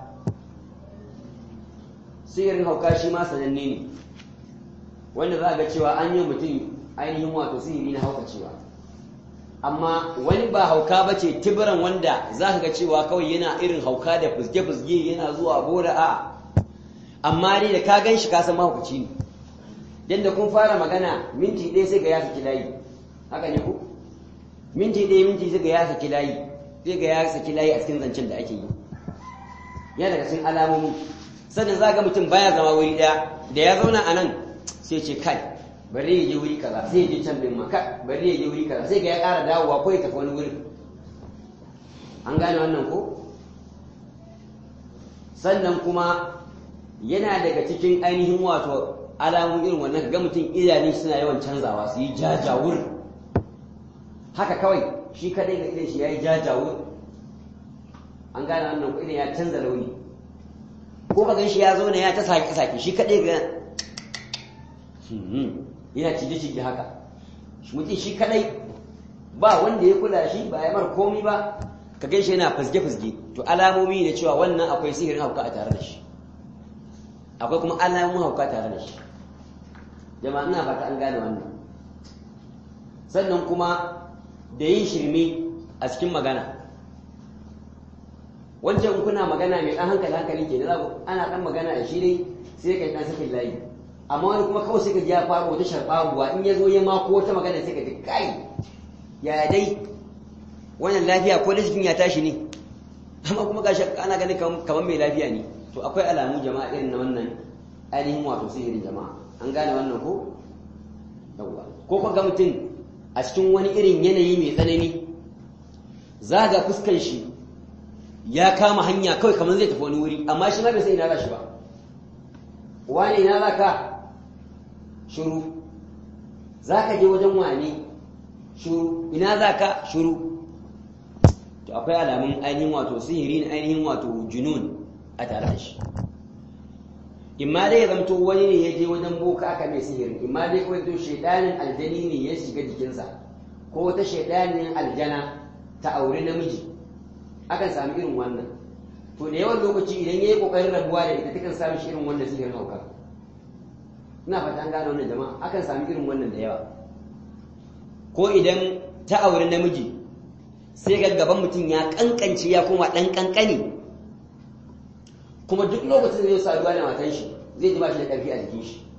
sihirin hauka shi ma sananne ne wanda za ga cewa an yi mutum ainihin wato sihiri na hauka cewa amma wani ba hauka ba ce tibiran wanda za ka ga cewa kawai yana irin hauka da fuzge-fuzge yana zuwa bora a amma dai da ka gan shi kasan mahaukaci ne don da kun fara magana minti ɗaya sai ga ya saki layi haka ne ku minti ɗaya minti sai ga ya saki layi sai ga ya saki layi a cikin zancen da ake yi yana daga cikin alamomi sannan za ga mutum baya zama wuri ɗaya da ya zauna a nan sai ce kai bari ya je wuri kaza sai ya je can din ma kai bari ya je wuri kaza sai ga ya ƙara dawowa ko ya tafi wani wurin an gane wannan ko sannan kuma yana daga cikin ainihin wato alamun irin wannan ga mutum idanun suna yawan canzawa su yi jajawur haka kawai shi kadai ga idan shi ya yi jajawur an gane wannan ko idan ya canza launi ko ka gan shi ya zauna ya ta sake-sake shi kadai ga yana cije-cije haka mutum shi kadai ba wanda ya kula shi ba ya mar komi ba ka gan shi yana fazge-fazge to alamomi ne cewa wannan akwai sihirin hauka a tare da shi akwai kuma alamun hauka tare da shi jama'a ina fata an gane wannan sannan kuma da yin shirme a cikin magana wancan kuna magana mai ɗan hankali hankali ke da ana ɗan magana da shi dai sai ka ɗan sakin layi amma wani kuma kawai sai ka ji ya faru wata sharɓaguwa in ya zo ya mako wata magana sai ka ji kai ya dai wannan lafiya ko lissafin ya tashi ne amma kuma gashi ana ganin kamar mai lafiya ne to akwai alamu jama'a irin na wannan ainihin wato sihirin jama'a an gane wannan ko yawwa ko ka ga mutum a cikin wani irin yanayi mai tsanani za ga fuskan shi ya kama hanya kawai kamar zai tafi wani wuri amma shi ma bai sai ina za shi ba wani ina za ka shuru za ka je wajen wani shuru ina za ka shuru to akwai alamun ainihin wato sihiri na ainihin wato junun a tare da shi imma dai ya zamto wani ne ya je wajen boka aka mai sihiri imma dai kawai to shaidanin aljani ne ya shiga jikinsa ko wata shaidanin aljana ta auri namiji akan sami irin wannan to da yawan lokaci idan ya yi kokarin rabuwa da ita takan sami shi irin wannan sihirin hauka ina fata an gane wannan jama'a akan sami irin wannan da yawa ko idan ta auri namiji sai ga gaban mutum ya kankance ya koma dan kankani kuma duk lokacin da zai saduwa da matan shi zai ji ba shi da ƙarfi a jikin shi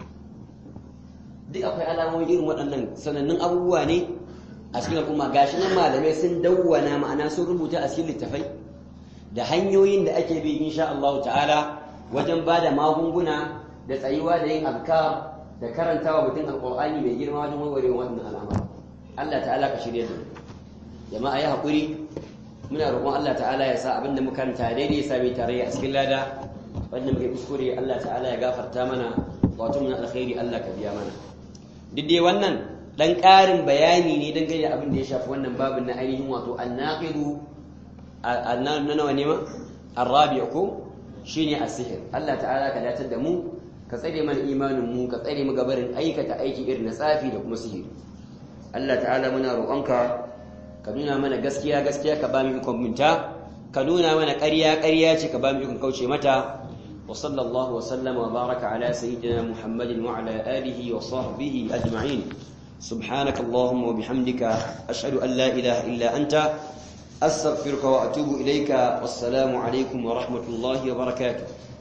duk akwai alamomin irin waɗannan sanannun abubuwa ne a cikin al'umma gashi nan malamai sun dawwana ma'ana sun rubuta a cikin littafai da hanyoyin da ake bi insha Allah ta'ala wajen ba da magunguna da tsayuwa da yin azkar da karantawa mutum alqur'ani mai girma wajen warware wannan al'amari Allah ta'ala ka shirye da jama'a ya haƙuri muna roƙon Allah ta'ala ya sa abinda muka karanta daidai ya sami tarayya a cikin lada wanda muke kuskure Allah ta'ala ya gafarta mana wato mun alkhairi Allah ka biya mana duk dai wannan dan ƙarin bayani ne dangane da abin da ya shafi wannan babin na ainihin wato annaqidu na nawa ne ma arabi ko shine as-sihr Allah ta'ala ka datar da mu ka tsare mana imanin mu ka tsare mu gabarin aikata aiki irin na tsafi da kuma sihiri Allah ta'ala muna roƙonka ka nuna mana gaskiya gaskiya ka ba mu ikon minta ka nuna mana ƙarya ƙarya ce ka ba mu ikon kauce mata wa sallallahu wa sallama wa baraka ala sayyidina muhammadin wa ala alihi wa sahbihi ajma'in سبحانك اللهم وبحمدك أشهد أن لا إله إلا أنت أستغفرك وأتوب إليك والسلام عليكم ورحمة الله وبركاته